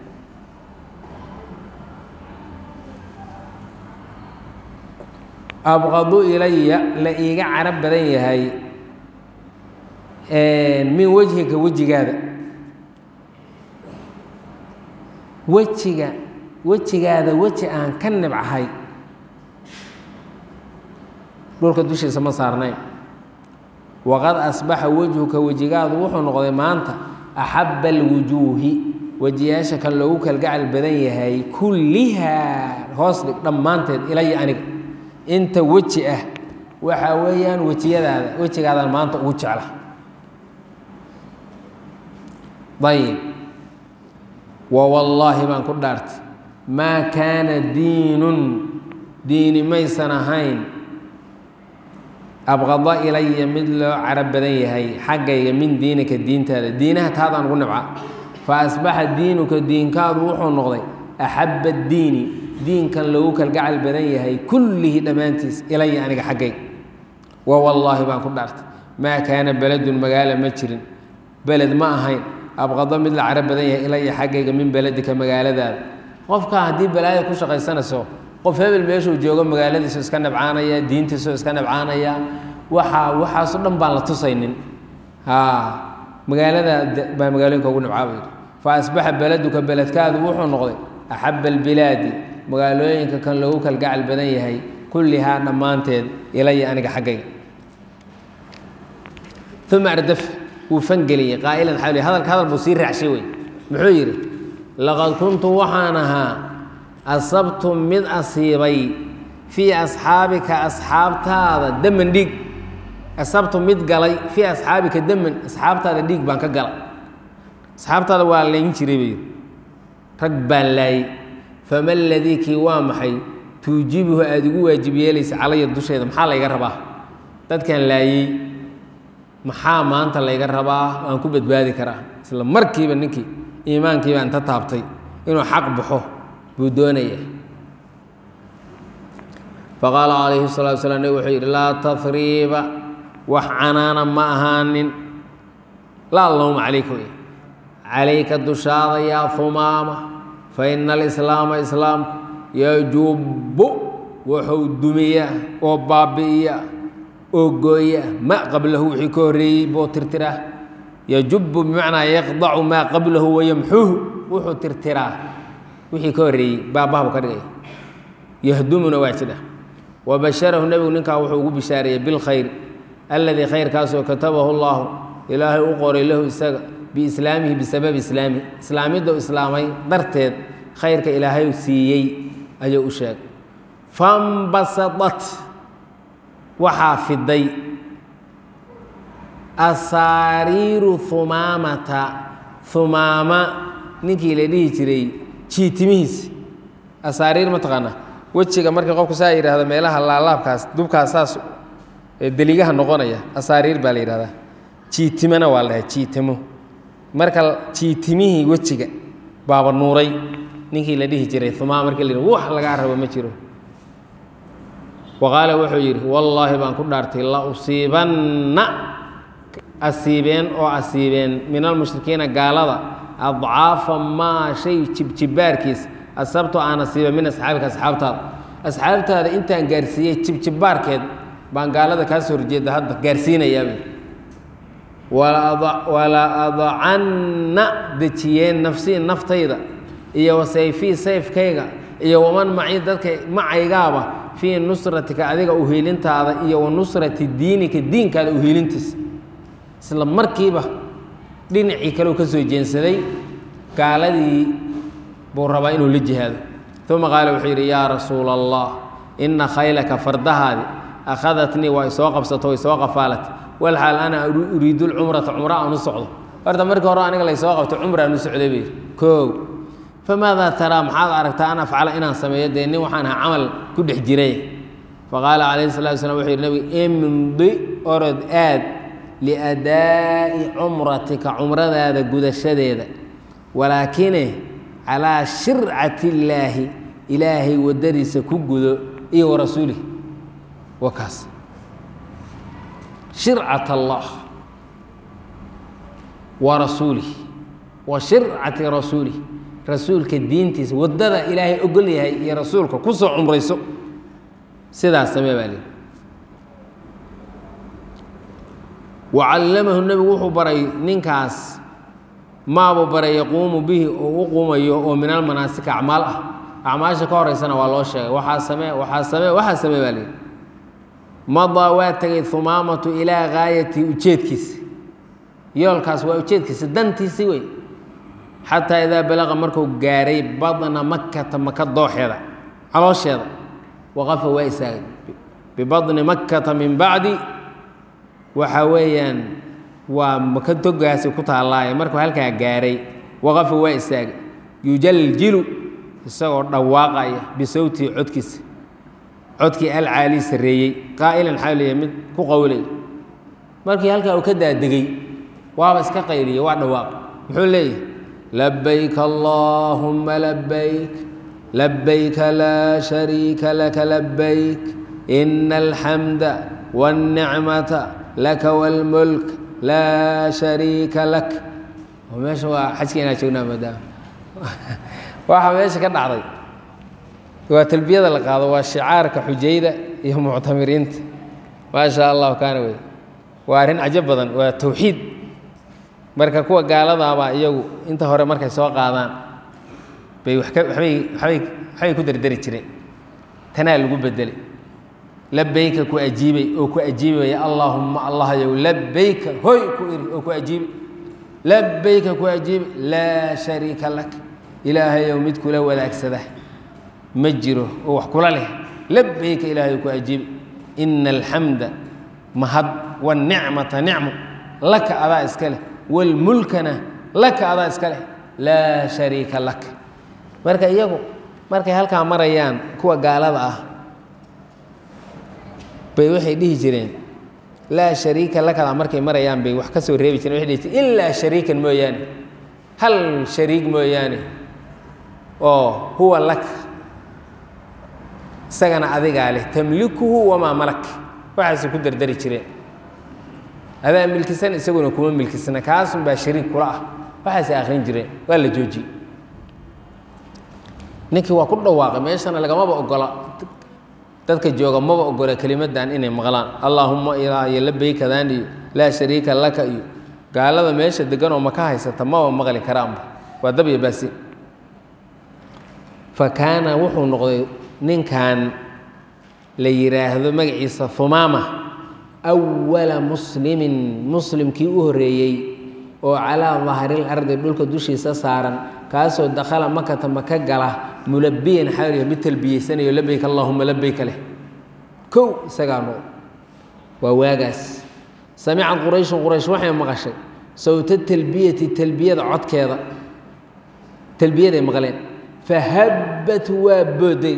abqadu ilaya la iiga carab badan yahay min wejhika wejigaada wejiga wejigaada weji aan ka nibcahay dhulka dushiisa ma saarnayn waqad asbaxa wejhuka wejigaadu wuxuu noqday maanta axabba alwujuuhi wejiyaasha kan loogu kalgacal badan yahay kullihaa hoos dhig dhammaanteed ilaya aniga inta weji ah waxaa weeyaan wejiyadaada wejigaadaan maanta ugu jecla ayib wa wallaahi baan ku dhaartay maa kaana diinun diini maysan ahayn abqada ilaya mid loo carab badan yahay xaggayga min diinika diintaada diinaha taadaan ugu nibca fa asbaxa diinuka diinkaadu wuxuu noqday axabba diini diinkan loogu kalgacal badan yahay kullihi dhammaantiis ilaya aniga xaggay wa wallaahi baan ku dhaartay maa kaana beledun magaalo ma jirin beled ma ahayn abqado mid la carab badan yahay ilaya xaggayga min beledika magaaladaada qofka haddii balaaya ku shaqaysanayso qof hebel meeshuu joogo magaaladiisu iska nabcaanaya diintiisu iska nabcaanaya waxaa waxaasoo dhan baan la tusaynin magaalada baa magaalooyinka ugu nibcaa buu yidhi fa asbaxa beleduka beledkaadu wuxuu noqday axaba albilaadi magaalooyinka kan loogu kalgacal badan yahay kullihaa dhammaanteed ilaya aniga xaggayga uma ardaf wuu fangeliyey qaa'ilan xawli hadalka hadal buu sii raacshay wey muxuu yidhi laqad kuntu waxaan ahaa asabtu mid asiibay fii asxaabika asxaabtaada daman dhiig asabtu mid galay fii asxaabika daman asxaabtaada dhiig baan ka galay asxaabtaada waa layn jiray bay rag baan laayey fama ladii kii waa maxay tuujibuhu aada igu waajib yeelaysa calaya dusheeda maxaa layga rabaa dadkan laayey maxaa maanta layga rabaa waan ku badbaadi karaa isla markiiba ninkii iimaankiiba inta taabtay inuu xaq baxo buu doonaya faqaala calayhi salatu slam nabig wuxuu yidhi laa tahriiba wax canaana ma ahaanin laa lowma calayka wey calayka dushaada yaa humaama fa ina alislaama islaamku yajubbu wuxuu dumiya oo baabi'iya oo gooya ma qablahu wixii ka horreeyey buu tirtiraa yajubbu bimacnaa yaqdacu maa qablahu wayamxuhu wuxuu tirtiraa wixii ka horreeyey baabaha buu ka dhigaya yahdumuna waa jidha wabasharahu nebigu ninkaa wuxuu ugu bishaareeyey bilkhayr alladii khayrkaasoo katabahu llaahu ilaahay u qoray lahu isaga biislaamihi bisababi islaamihi islaamidda u islaamay darteed khayrka ilaahay siiyey ayuu u sheegay fambasadat waxaa fiday asaariiru humaamata humaama ninkii la dhihi jiray jiitimihiis asaariir ma taqaanaa wejiga markii qofku saa yidhaahdo meelaha laalaabkaas dubkaas saas deligaha noqonaya asaariir baa la yidhahdaa jiitimona waa la dhahay jiitimo marka jiitimihii wejiga baaba nuuray ninkii la dhihi jiray humaama markii la yidhahdo wax lagaa rabo ma jiro wa qaala wuxuu yidhi wallaahi baan ku dhaartay la usiibanna asiibeen oo asiibeen min almushrikiina gaalada adcaafa maa shay jibjibbaarkiis asabto aan asiiba min asxaabika asxaabtaada asxaabtaada intaan gaarsiiyey jibjibbaarkeed baan gaalada kaa soo horjeeda hadda gaarsiinayaabay wala adacanna dejiyeen nafsii naftayda iyo wasayfii sayfkayga iyo waman macii dadka macaygaaba fii nusratika adiga uhiilintaada iyo wa nusrati diinika diinkaada uhiilintiisa isla markiiba dhinacii kaleu ka soo jeensaday gaaladii buu rabaa inuu la jihaado uma qaala wuxuu yidhi yaa rasuula allah ina khaylaka fardahaadi akhadatnii waa isoo qabsato way soo qafaalat walxaal ana uriidu lcumrata cumro aan u socdo horta markii hore aniga laysoo qabto cumra aan u socday bay koow famaadaa taraa maxaad aragtaa an afcala inaan sameeyo dee nin waxaan ahaa camal ku dhex jiray faqaala calayhi salatu slam wuxuu yidhi nabigu imdi orod aad liadaa'i cumratika cumradaada gudashadeeda walaakine calaa shircati illaahi ilaahay waddadiisa ku gudo iyo wa rasuulih wa kaas shircat allah wa rasuulih wa shircati rasuulih rasuulka diintiisa waddada ilaahay ogol yahay iyo rasuulka ku soo cumrayso sidaas samee baa lihi wacallamahu nebigu wuxuu baray ninkaas maabuu baray yaquumu bihi oo u quumayo oo min almanaasika acmaal ah acmaasha ka horeysana waa loo sheegay waxaa samee waxaa samee waxaa samee baa lihi madaa waa tegay humaamatu ilaa gaayati ujeedkiisa yoolkaas waa ujeedkiisa dantiisi wey xataa idaa balaqa markuu gaaray badna makkata maka dooxeeda caloosheeda waqafa waa istaagay bibadni makkata min bacdi waxa weeyaan waa maka togaasi ku taallaaye markuu halkaa gaaray waqafa waa istaagay yujaljilu isagoo dhawaaqaya bisawtihi codkiisa codkii alcaali sarreeyey qaa'ilan xaaliya mid ku qowlay markii halkaa uu ka daadegey waaba iska qayliyey waa dhawaaq muxuu leeyahay labayk allaahumma labayk labayka laa shariika laka labayk ina alxamda wاlnicmata laka wاlmulk laa shariika lak meesha waa xajka inaa joognaa maadaama waxaa meesha ka dhacday waa talbiyada la qaado waa shicaarka xujayda iyo muctamiriinta maa sha allahu kaana wey waa arrin cajab badan waa towxiid marka kuwa gaaladaabaa iyagu inta hore markay soo qaadaan bay wax ka waxbay waxbay waxbay ku dardari jireen tanaa lagu bedelay labayka ku ajiibay oo ku ajiibaya allaahumma allahyow labayka hoy ku iri oo ku ajiibay labayka ku ajiibay laa shariika lak ilaahayow mid kula wadaagsada ma jiro oo wax kula leh labayka ilaahayow ku ajiibay ina alxamda mahad wanicmata nicmo laka adaa iska leh wlmulkana laka adaa iska leh laa shariika lak marka iyagu markay halkaa marayaan kuwa gaalada ah bay waxay dhihi jireen laa shariika lakada markay marayaan bay wax ka soo reebi jireen waxay dhihi jireen ilaa shariikan mooyaane hal shariig mooyaane oo huwa lak isagana adigaa leh tamlikuhu wamaa malak waxaasay ku dardari jireen adaa milkisan isaguna kuma milkisna kaasun baa shariik kula ah waxaasay akhrin jireen waa la joojiyey ninkii waa ku dhawaaqay meeshana lagamaba ogola dadka jooga maba ogola kelimadan inay maqlaan allaahuma ilaa iyo labeykadaan iyo laa shariika laka iyo gaalada meesha deganoo maka haysata maba maqli karaanba waa dabya baasi fa kaana wuxuu noqday ninkan la yidhaahdo magaciisa humaama awala muslimin muslimkii u horreeyey oo calaa dahril ardi dhulka dushiisa saaran kaasoo dakhala makata maka gala mulabiyan xaaliyo mid talbiyeysanayo labeyk allaahuma labeyka leh kow isagaa nool waa waagaas samicad qurayshun quraysh waxay maqashay sawta talbiyati talbiyada codkeeda talbiyaday maqleen fahabbat waa booday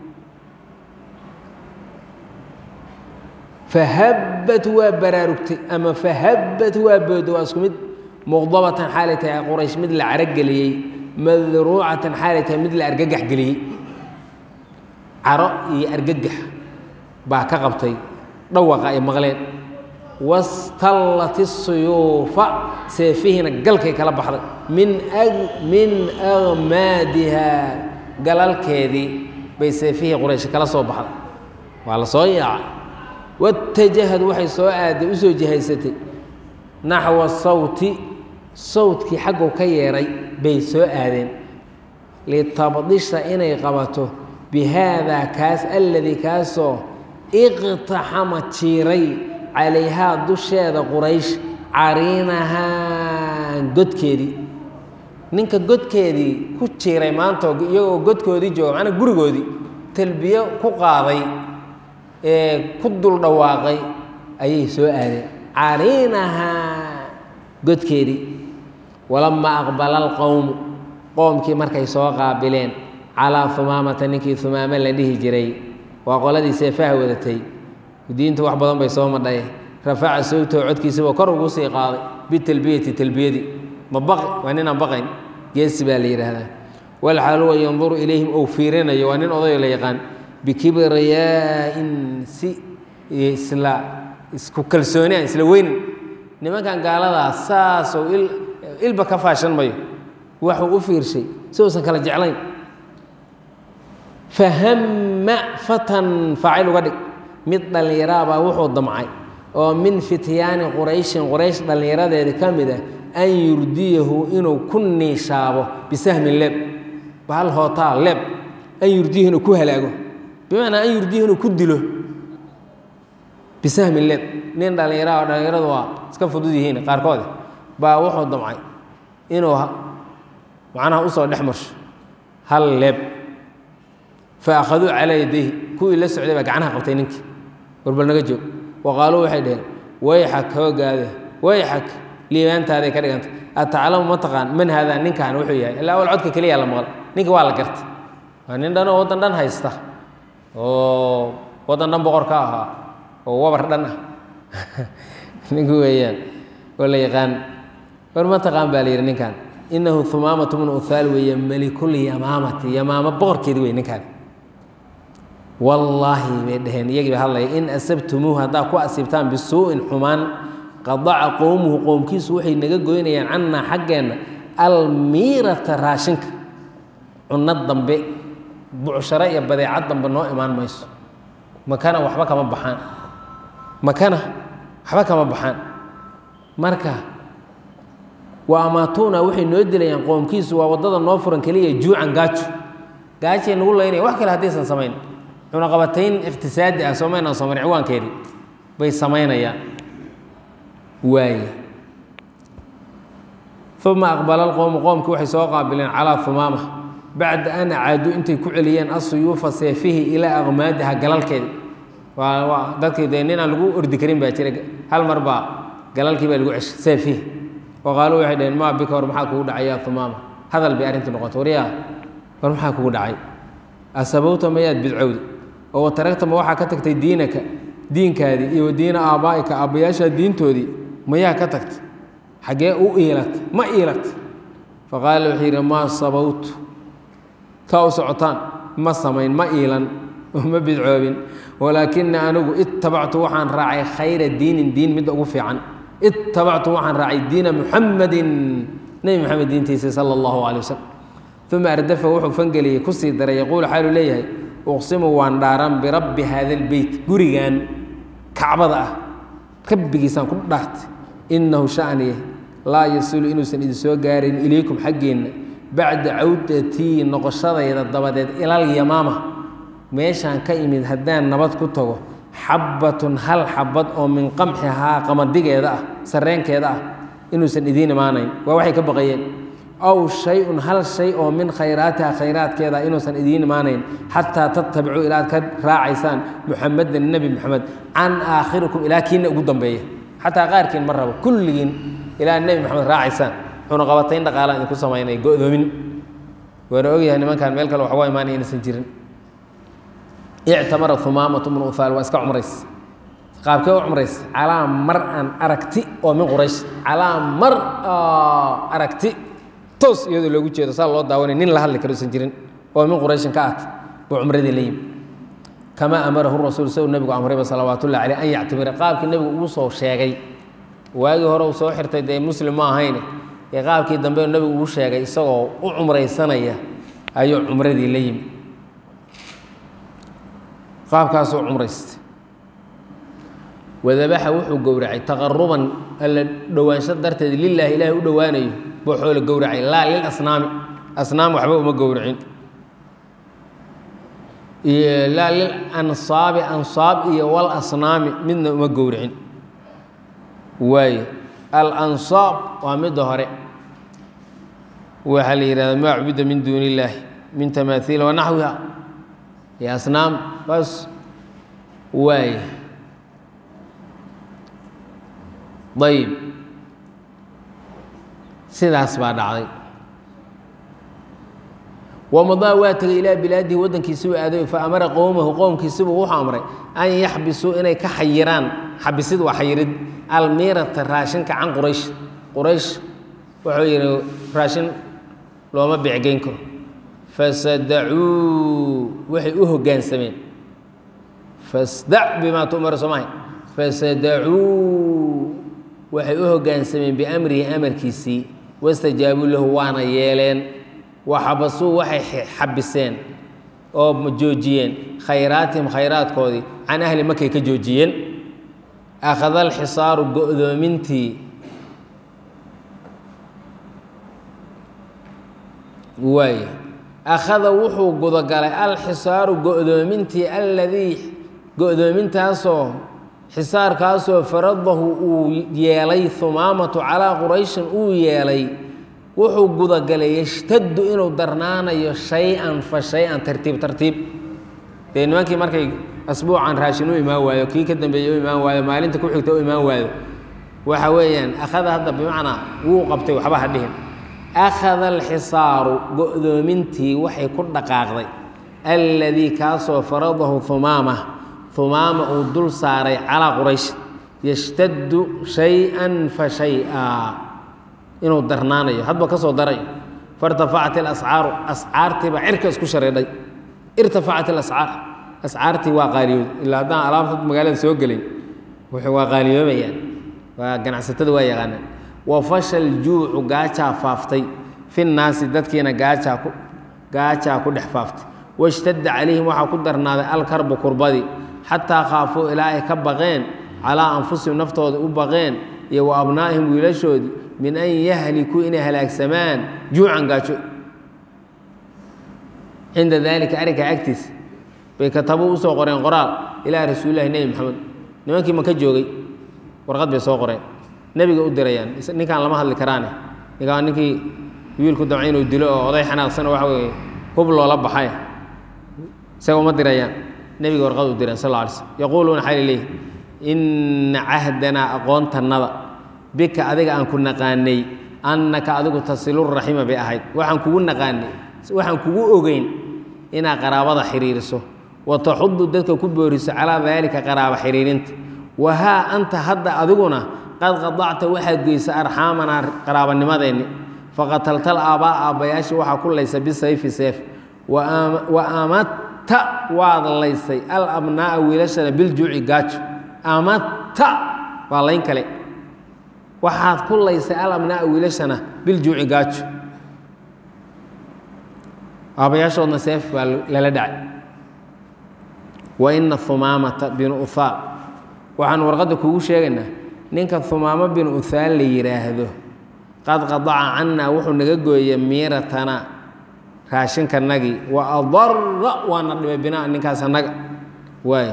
fahabbat waa baraarugtay ama fahabbat waa booday waa isku mid muqdabatan xaalay tahay quraysh mid la carageliyey madruucatan xaalay tahay mid la argagax geliyey caro iyo argagax baa ka qabtay dhawaqa ay maqleen wastallat isuyuufa seefihiina galkay kala baxday min min agmaadiha galalkeedii bay seefihii quraysh kala soo baxday waa la soo yaacay watajahad waxay soo aaday u soo jihaysatay naxwa sawti sawtkii xaggu ka yeedhay bay soo aadeen litabdisha inay qabato bi haadaa kaas alladii kaasoo iqtaxama jiiray calayhaa dusheeda quraysh cariinahaa godkeedii ninka godkeedii ku jiiray maanta iyagoo godkoodii jooga macnaa gurigoodii talbiyo ku qaaday ee ku dul dhawaaqay ayay soo aadeen cariinahaa godkeedii walamaa aqbala alqowmu qoomkii markay soo qaabileen calaa humaamata ninkii humaame la dhihi jiray waa qoladii seefaha wadatay diintu wax badan bay soo madhay rafaca sawtahu codkiisaba kor ugu sii qaaday bitalbiyati talbiyadii ma baqi waa ninaan baqayn geesi baa la yidhaahdaa walxaal huwa yanduru ilayhim ou fiirinayo waa nin odayo la yaqaan bikibriyaa-in si isla isku kalsooni aan isla weynin nimankan gaaladaa saasoo il ilba ka faashan mayo waxuu u fiirshay si uusan kala jeclayn fahamma fatan faacil uga dhig mid dhallinyaraabaa wuxuu damcay oo min fityaani qurayshin quraysh dhallinyaradeeda ka mid ah an yurdiyahu inuu ku niishaabo bisahmin leeb bahal hootaa leeb an yurdiyahu inuu ku halaago bimacnaa an yurdiyahu inuu ku dilo bisahmin leeb nin dhallinyaraha oo dhallinyaradu waa iska fudud yihiin qaarkoode baa wuxuu damcay inuu macnaha usoo dhex marsho hal leeb fa akhaduu calaa yadayhi kuwii la socday baa gacnaha qabtay ninkii warbal naga joog wa qaaluu waxay dhaheen wayxak hoogaada wayxak liibaantaaday ka dhigantay ataclamu ma taqaan man haadaa ninkaan wuxuu yahay ilaa awal codka keliyaa la maqal ninka waa la gartay waa nin dhanoo waddan dhan haysta oo waddan dhan boqor ka ahaa oo wabar dhan ah ninku weeyaan oo la yaqaan war ma taqaan baa la yidhi ninkaan inahu humaamatu bnu uthaal weeye melikul yamaamati yamaamo boqorkeedi wey ninkaan wallaahi bay dhaheen iyagii ba hadlaya in asabtumuuhu haddaa ku asiibtaan bisuu'in xumaan qadaca qowmuhu qowmkiisu waxay naga goynayaan cannaa xaggeenna almiirata raashinka cunno dambe bucsharo iyo badeecad dambe noo imaan mayso makana waxba kama baxaan makana waxba kama baxaan marka wa amaatuuna waxay noo dilayaan qoomkiisu waa waddada noo furan keliya juucan gaajo gaajay nagu laynaya wax kale haddaysan samayn cunaqabatayn iqtisaadi ah soomaynaan soomayn ciwaankeedii bay samaynayaan waaye uma aqbala alqowmu qoomkii waxay soo qaabileen calaa humaama bacda an acaaduu intay ku celiyeen asuyuufa seefihi ilaa aqmaadiha galalkeedi waa waa dadkii dee ninaan lagu ordi karin baa jira hal mar baa galalkii baa lagu ceshay seefihi wa qaaluu waxay dhaheen maa bika war maxaa kugu dhacay yaa humaama hadal bay arrintu noqotay waryaa war maxaa kugu dhacay asabowta mayaad bidcowdi oo wataragtama waxaa ka tagtay diinaka diinkaadii iyo diina aabbaa'ika aabbayaashaa diintoodii mayaa ka tagtay xaggee u iilatay ma iilatay faqaala wuxuu yidhi maa sabowtu taa u socotaan ma samayn ma iilan ma bidcoobin walaakina anigu ittabactu waxaan raacay khayra diinin diin midda ugu fiican ittabactu waxaan raacay diina muxamadin nebi moxamed diintiisa sala allahu calay wasalam uma ardafa wuxuu fangeliyey kusii daray yaquulu xaaluu leeyahay uqsimu waan dhaaran birabbi haada albeyt gurigan kacbada ah rabbigiisaan ku dhaartay innahu shaniye laa yasilu inuusan idin soo gaarayn ilaykum xaggeenna bacda cawdatii noqoshadayda dabadeed ilal yamaama meeshaan ka imid haddaan nabad ku tago xabbatun hal xabad oo min qamxihaa qamadigeeda ah sarreenkeeda ah inuusan idiin imaanayn waa waxay ka baqayeen aw shay-un hal shay oo min khayraatiha khayraadkeeda inuusan idiin imaanayn xataa tatabicuu ilaad ka raacaysaan muxamedan nebi moxamed can aakhirikum ilaa kiina ugu dambeeya xataa qaarkiin ma rabo kulligiin ilaa nebi moxamed raacaysaan cunaqabatayn dhaqaalaan idinku samaynay go-doomin waana ogyahay nimankaan meel kale waxuga imaanaya inaysan jirin ictamara humaamatu bnu uhaal waa iska cumrays qaabkee u cumrays calaa mar an aragti oo min quraysh calaa mar aragti toos iyadoo loogu jeedo saa loo daawanay nin la hadli karo usan jirin oo min qurayshin ka at buu cumradii la yimi kamaa amarahu rasuul sw nebigu amrayba salawaat ullahi caleyh an yactamira qaabkii nebigu ugu soo sheegay waagii hore uu soo xirtay dee muslim ma ahayne ee qaabkii dambe nebigu ugu sheegay isagoo u cumraysanaya ayuu cumradii la yimi qaabkaasuu cumraystay wadabaxa wuxuu gowracay taqaruban alla dhowaansho darteed lilaahi ilaahay u dhowaanayo buu xoolo gowracay laa lil asnaami asnaam waxba uma gowracin laa lil ansaabi ansaab iyo wal asnaami midna uma gowracin waaye alansaab waa midda hore waxaa la yihahda maa cubida min duuni illaahi min tamaaiil wanaxwiha iyo asnaam bas waaye ayb sidaas baa dhacday wamadaa waa tegay ilaa bilaadihi waddankiisibuu aaday fa amara qowmahu qowmkiisibuu wuxuu amray an yaxbisuu inay ka xayiraan xabisid waa xayirid almiirata raashinka can quraysh quraysh wuxuu yidhi raashin looma beecgeyn karo fasadacuu waxay u hoggaansameen fasdac bimaa tu'maru soomahay fasadacuu waxay u hoggaansameen biamrihi amarkiisii wastajaabuu lahu waana yeeleen waxabasuu waxay xabiseen oo joojiyeen khayraatihim khayraadkoodii can ahli makay ka joojiyeen akhada alxisaaru go-doomintii waay akhada wuxuu gudagalay alxisaaru go-doomintii alladii go-doomintaasoo xisaarkaasoo faradahu uu yeelay humaamatu calaa qurayshin uu yeelay wuxuu gudagalay yashtaddu inuu darnaanayo shay-an fa shay-an tartiib tartiib dee nimankii markay asbuucan raashin u imaan waayo kii ka dambeeyey u imaan waayo maalinta ku xigta u imaan waayo waxa weeyaan akhada hadda bimacnaa wuu qabtay waxba ha dhihin akhada alxisaaru go-doomintii waxay ku dhaqaaqday alladii kaasoo faradahu humaama humaama uu dul saaray calaa quraysh yashtaddu shay-an fa shay-a inuu darnaanayo hadba ka soo darayo fairtafacat ilascaaru ascaartiibaa cirka isku shareedhay irtafacat ilascaar ascaartii waa qaaliyood ilaa haddaan alaabta magaalada soo gelay wuxuu waa qaaliyoobayaan waa ganacsatada waa yaqaanaan wa fashal juucu gaajaa faaftay fi nnaasi dadkiina gaajaa ku gaajaa ku dhex faaftay washtadda calayhim waxaa ku darnaaday alkarbu kurbadii xataa khaafuu ilaa ay ka baqeen calaa anfusihim naftooda u baqeen iyo wa abnaa'ihim wiilashoodii min an yahlikuu inay halaagsamaan juucan gaajo cinda daalika arrinkaa agtiisa bay katabu usoo qoreen qoraal ilaa rasuulilahi nebi maxamed nimankii maka joogay warqad bay soo qoreen nebiga u dirayaan ninkaan lama hadli karaane ninkaan ninkii wiilku damca inuu dilo oo oday xanaaqsan oo waxa weye hub loola baxay isaga uma dirayaan nebiga warqad u direen sal lla alay slm yaquuluuna xali leeyi inna cahdanaa aqoontannada bika adiga aan ku naqaanay annaka adigu tasiluraxima bay ahayd waxaan kugu naqaanay waxaan kugu ogeyn inaad qaraabada xiriiriso wa taxudu dadka ku booriso calaa daalika qaraaba xiriirinta wahaa anta hadda adiguna qad qadacta waxaad geysa arxaamanaa qaraabanimadeenni faqataltal aabbaa aabbayaashii waxaa ku laysa bisayfi seef wa amatta waad laysay alabnaa'a wiilashana biljuuci gaajo amatta waa layn kale waxaad ku laysay alabnaa'a wiilashana biljuuci gaajo aabbayaashoodna seef baa lala dhacay wa ina humaamata binu uhaal waxaan warqadda kugu sheegaynaa ninka humaamo binu uhaal la yidhaahdo qad qadaca cannaa wuxuu naga gooyey miiratana raashinkanagii wa adara waana dhibay binaa ninkaas annaga waay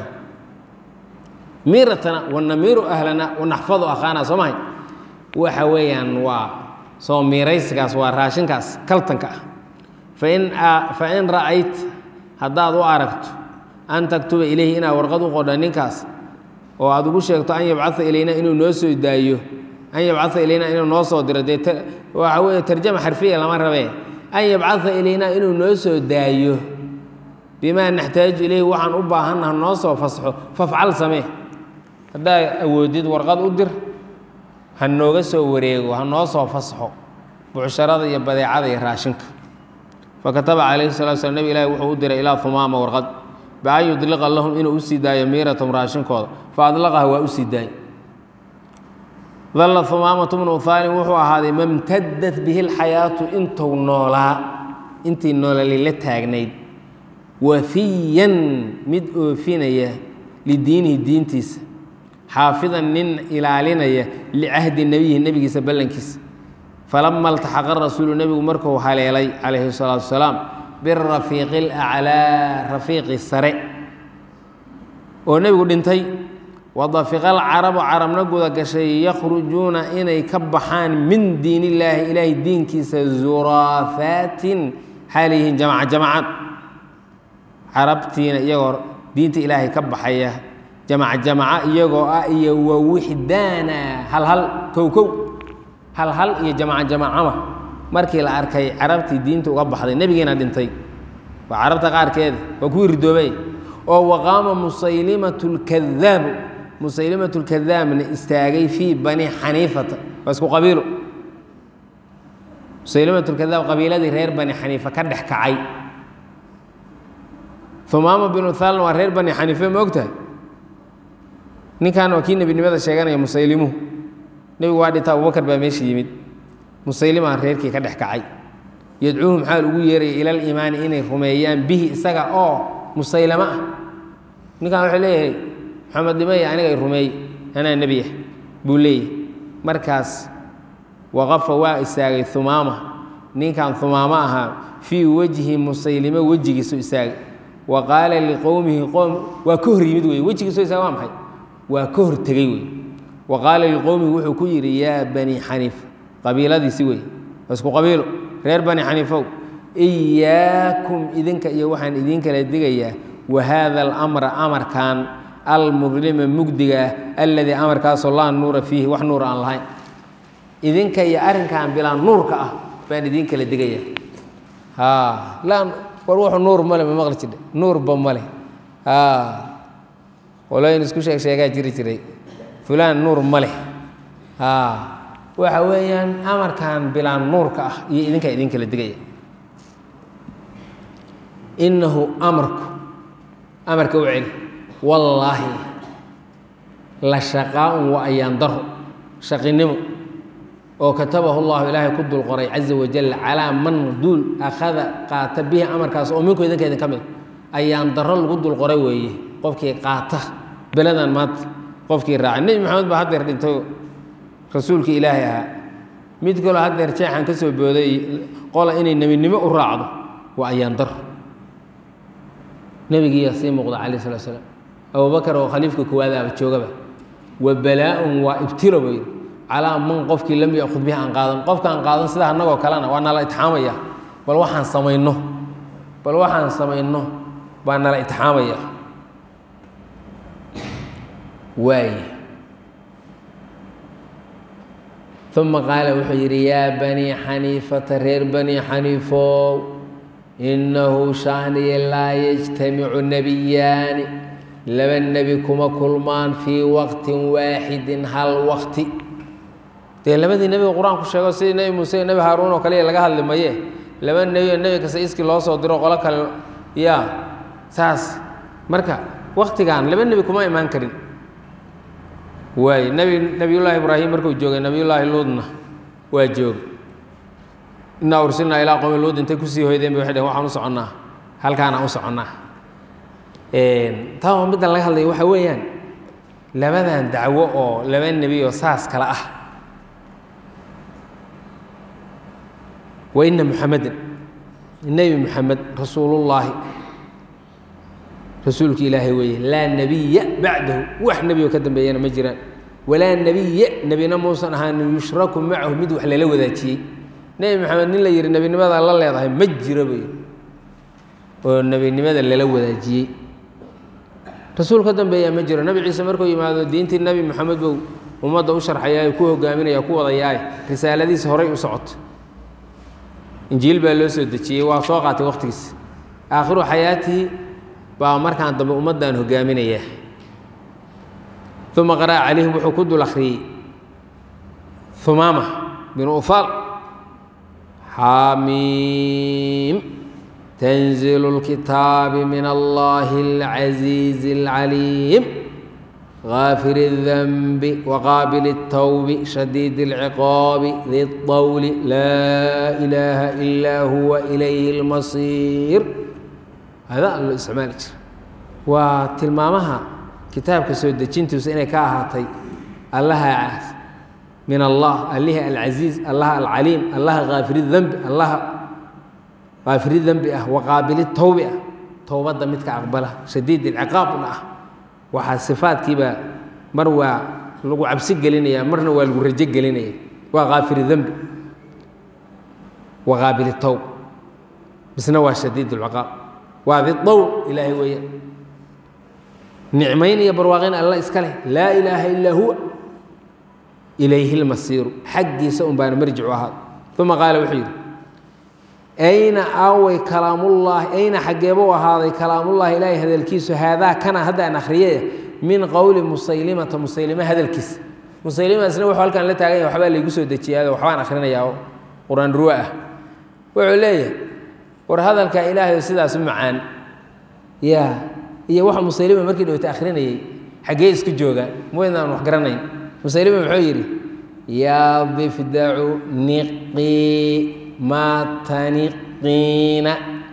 miiratana wanamiiru ahlana wanaxfadu akhaana soo mahay waxa weeyaan waa soo miiraysigaas waa raashinkaas kaltanka ah fain fain ra'ayt haddaad u aragto an taktuba ilayhi inaad warqad u qodha ninkaas oo aad ugu sheegto an yabcaa ilayna inuu noo soo daayo an yabcaa ilayna inuu noo soo diro dee waxa weeye tarjama xarfiya lama rabee an yabcaa ilayna inuu noo soo daayo bimaa naxtaaju ilayhi waxaan u baahannaha noo soo fasxo fafcal samee haddaad awoodid warqad u dir ha nooga soo wareego ha noo soo fasxo bucsharada iyo badeecada iyo raashinka fakataba calayhi salatu slam nebi ilahi wuxuu u diray ilaa humaama warqad bian yudliqa lahum inuu u sii daayo miiratum raashinkooda fa adlaqaha waa u sii daayey dalla humaamatu bnu uhaalin wuxuu ahaaday mamtadat bihi lxayaatu intuu noolaa intii noolali la taagnayd wafiyan mid oofinaya lidiinihi diintiisa xaafidan nin ilaalinaya licahdi nebiyihi nebigiisa ballankiisa falama altaxaqa rasuulu nebigu markuu haleelay calayhi salaatu wasalaam birafiiqi alaclaa rafiiqi sare oo nebigu dhintay wadafiqa alcarabu carabna guda gashay yakhrujuuna inay ka baxaan min diin illaahi ilaahay diinkiisa zuraafaatin xaaliyihiin jamaca jamacad carabtiina iyagoo diinta ilaahay ka baxaya jamaca jamaca iyagoo ah iyo wawixdaana halhal kow kow halhal iyo jamaca jamacama markii la arkay carabtii diinta uga baxday nebigiina dhintay waa carabta qaarkeeda waa kuwii ridoobay oo waqaama musaylimatu lkadaabu musaylimatu lkadaabna istaagay fii bani xaniifata waa isku qabiilo musaylimatu lkadaab qabiiladii reer bani xaniifa ka dhex kacay humaama binu thaalna waa reer bani xaniife ma ogtahay ninkan waa kii nebinimada sheeganaya musaylimuhu nebigu waa dhinta abubakar baa meesha yimid musaylimaa reerkii ka dhex kacay yadcuuhum xaal ugu yeeraya ila aliimaani inay rumeeyaan bihi isaga oo musaylamo ah ninkan wuxuu leeyahay maxamed dhimaya aniga ay rumeey anaa nebi ah buu leeyahay markaas waqafa waa istaagay humaama ninkan humaamo ahaa fii wejhi musaylimo wejigiisu istaagay wa qaala liqowmihi qowm waa ka hor yimid wey wejigiisu istaaga waa maxay waa ka hor tegey wey wa qaala liqowmihi wuxuu ku yidhi yaa bani xaniif qabiiladiisi wey waa isku qabiilo reer bani xaniifow iyaakum idinka iyo waxaan idin kala digayaa wa haada alamra amarkan almudlima mugdigaah alladii amarkaasoo laa nuura fiihi wax nuur aan lahayn idinka iyo arrinkan bilaa nuurka ah baan idin kala digaya laa war wuxuu nuur male ma maqli jidhe nuurba male qolooyin isku sheeg sheegaa jiri jiray fulaan nuur ma leh waxa weeyaan amarkan bilaan nuurka ah iyo idinkaa idin kala digaya innahu amarku amarka u celi wallaahi la shaqaa-un wa ayaan daro shaqinimo oo katabahu llahu ilaahay ku dul qoray caza wajal calaa man duul akhada qaata bihi amarkaas oo minku idinka idin ka mid ayaan daro lagu dul qoray weeye qofkii qaata beladan maanta qofkii raaca nebi maxamed baa haddeer dhintay rasuulkii ilaahay ahaa mid kaloo haddeer jeexan ka soo booday qola inay nebinimo u raacdo waa ayaandar nebigiiyaa sii muuqda calayh salatu slaam abubakar oo khaliifka koowaadaaba joogaba wa balaa-un waa ibtilo bay calaa man qofkii lam yakud bihi aan qaadan qofka aan qaadan sida annagoo kalena waa nala itixaamaya bal waxaan samayno bal waxaan samayno baa nala itixaamaya waay uma qaala wuxuu yidhi yaa banii xaniifata reer banii xaniifow innahu shaaniya laa yajtamicu nebiyaani laba nebi kuma kulmaan fii waqtin waaxidin hal waqti dee labadii nebiga qur-aanku sheego sidii nebi muuse iyo nebi haaruun oo kaliya laga hadli maye laba nebi oo nebi kasta iskii loo soo diro qolo kale yaa saas marka waktigan laba nebi kuma imaan karin waay nebi nebiyullaahi ibraahim markuu joogay nebiyullaahi luudna waa joogay innaa ursilnaa ilaa qowmi luud intay kusii hoydeen bay waxay dhehen waxaan u soconnaa halkaanaan u soconnaa taa waa middan laga hadlaya waxaa weeyaan labadan dacwo oo laba nebi oo saas kale ah wa ina muxameden nebi muxamed rasuulullaahi rasuulki ilaahay weeye laa nebiya bacdahu wax nebi oo ka dambeeyana ma jiraan walaa nebiya nebina muusan ahaanin yushraku macahu mid wax lala wadaajiyey nebi maxamed nin la yihi nebinimada la leedahay ma jiro bay oo nebinimada lala wadaajiyey rasuul ka dambeeyaa ma jiro nebi ciise markuu yimaado diintii nebi moxamed buu ummadda u sharxayaa ku hogaaminaya ku wadayaay risaaladiisa horay u socoto injiil baa loo soo dejiyey waa soo qaatay waqtigiisa aakhiru xayaatihi baa markaan dambe ummaddan hogaaminaya uma qara'a calayhim wuxuu ku dul akhriyey humaama binu ufaal xamiim تنزيل الكتاب من الله العزيز العليم غافر الذنب وقابل التوب شديد العقاب ذي الطول لا إله إلا هو إليه المصير هذا الاستعمال وتلمامها كتاب كسود جنتوس إني كاهاتي الله من الله الله العزيز الله العليم الله غافر الذنب الله aafiri dembi ah waqaabili tawbi ah towbadda midka aqbala shadiid ilciqaabna ah waxaa sifaadkiibaa mar waa lagu cabsi gelinaya marna waa lagu rajo gelinaya waa kaafiri dembi waqaabili towb misna waa shadiid ilciqaab waa didowl ilaahay weeyaan nicmayn iyo barwaaqayn alla iska leh laa ilaaha ilaa huwa ilayhi lmasiiru xaggiisa un baana marjicu ahaad uma qaala wuxuu yidhi ayna aaway kalaamullaahi ayna xaggeebuu ahaaday kalaamullaahi ilaahay hadalkiisu haadaa kana hadda aan akhriyay min qowli musaylimata musaylime hadalkiisa musaylimaasna wuxuu halkan la taagan yahay waxbaa laygu soo dejiyaado waxbaan akhrinayaa oo qur-aan ruwa ah wuxuu leeyahay war hadalka ilaahay sidaas u macaan yaa iyo waxa musaylima markii dhowta akhrinayay xaggee isku joogaan mawaydnaan wax garanayn musaylima muxuu yidhi yaa difdacu niqii maa taniqiina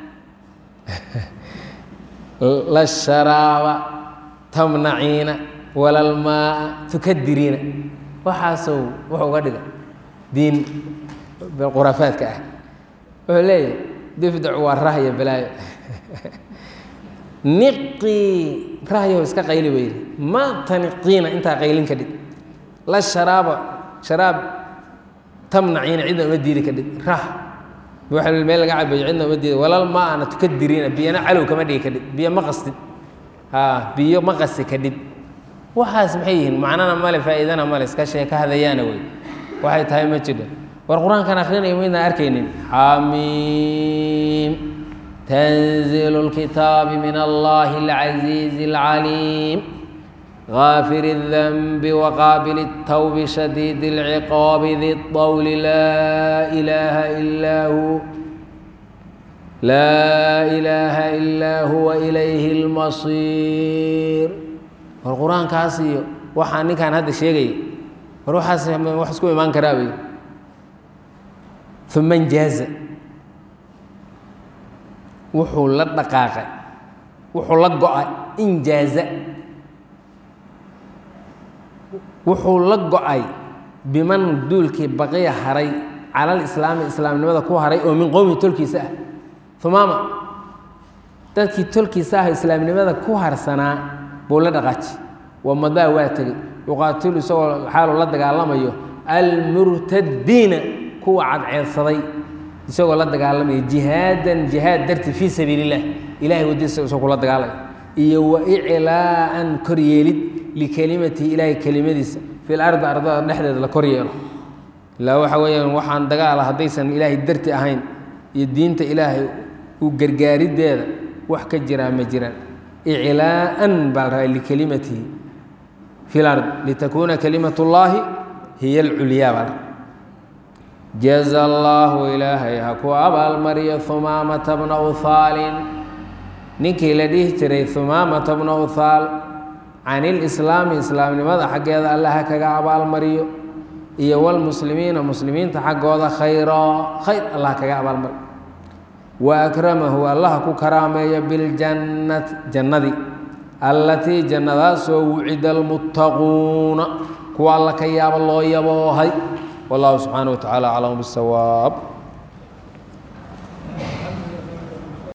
la sharaaba tamnaciina walalmaaa tukadiriina waxaasou wuxuu uga dhiga diin khuraafaadka ah wuxuu leeyahay difdacu waa rahya balaayo niqii rahyaho iska qayli ba yidhi maa taniqiina intaa qaylin ka dhig la sharaaba sharaab tamnaciina cidna uma diidi ka dhig rah waa meel laga cabayo cidna uma diidi walal ma ana tukadiriina biyana calow kama dhigi ka dhig biyo ma qastid ha biyo ma qasti ka dhig waxaas maxay yihiin macnana male faa'iidana male iska sheeka hadayaana wey waxay tahay ma jidho war qur-aankan akrinaya maydnaan arkaynin xamiim تنزيل الكتاب من الله العزيز العليم غافر الذنب وقابل التوب شديد العقاب ذي الطول لا إله إلا هو لا إله إلا هو إليه المصير والقرآن كاسي وحاني كان هذا الشيء وروح وحسكو إيمان كرابي ثم انجاز wuxuu la dhaqaaqay wuxuu la go-ay injaaza wuxuu la go-ay biman duulkii baqiya haray cala alislaami islaamnimada ku haray oo min qowmi tolkiisa ah humaama dadkii tolkiisa ah islaamnimada ku harsanaa buu la dhaqaaji wamadaa waa tegey yuqaatilu isagoo xaaluu la dagaalamayo almurtadiina kuwa cadceedsaday isagoo la dagaalamaya jihaadan jihaad darti fii sabiili illah ilahay wadiisa isagoo kula dagaalaya iyo wa iclaa'an koryeelid likelimatihi ilaahay kelimadiisa fil ardi ardada dhexdeeda la kor yeelo ilaa waxa weeyaan waxaan dagaala haddaysan ilaahay darti ahayn iyo diinta ilaahay u gargaarideeda wax ka jiraa ma jiraan iclaa'an baa la rabaa likelimatihi fi lard litakuuna kalimat اllaahi hiya alculyaa baa jaza allaahu ilaahay ha ku abaalmariyo humaamata bna uhaalin ninkii la dhihi jiray humaamata bna uhaal can ilislaami islaamnimada xaggeeda alla ha kaga abaalmariyo iyo wlmuslimiina muslimiinta xaggooda khayra khayr allah kaga abaalmariyo wa akramahu allaha ku karaameeyo biljannati jannadii allatii jannadaasoo wucida almuttaquuna kuwa alla ka yaaba loo yaboohay wallahu subxaana wa tacaala aclam bisawaab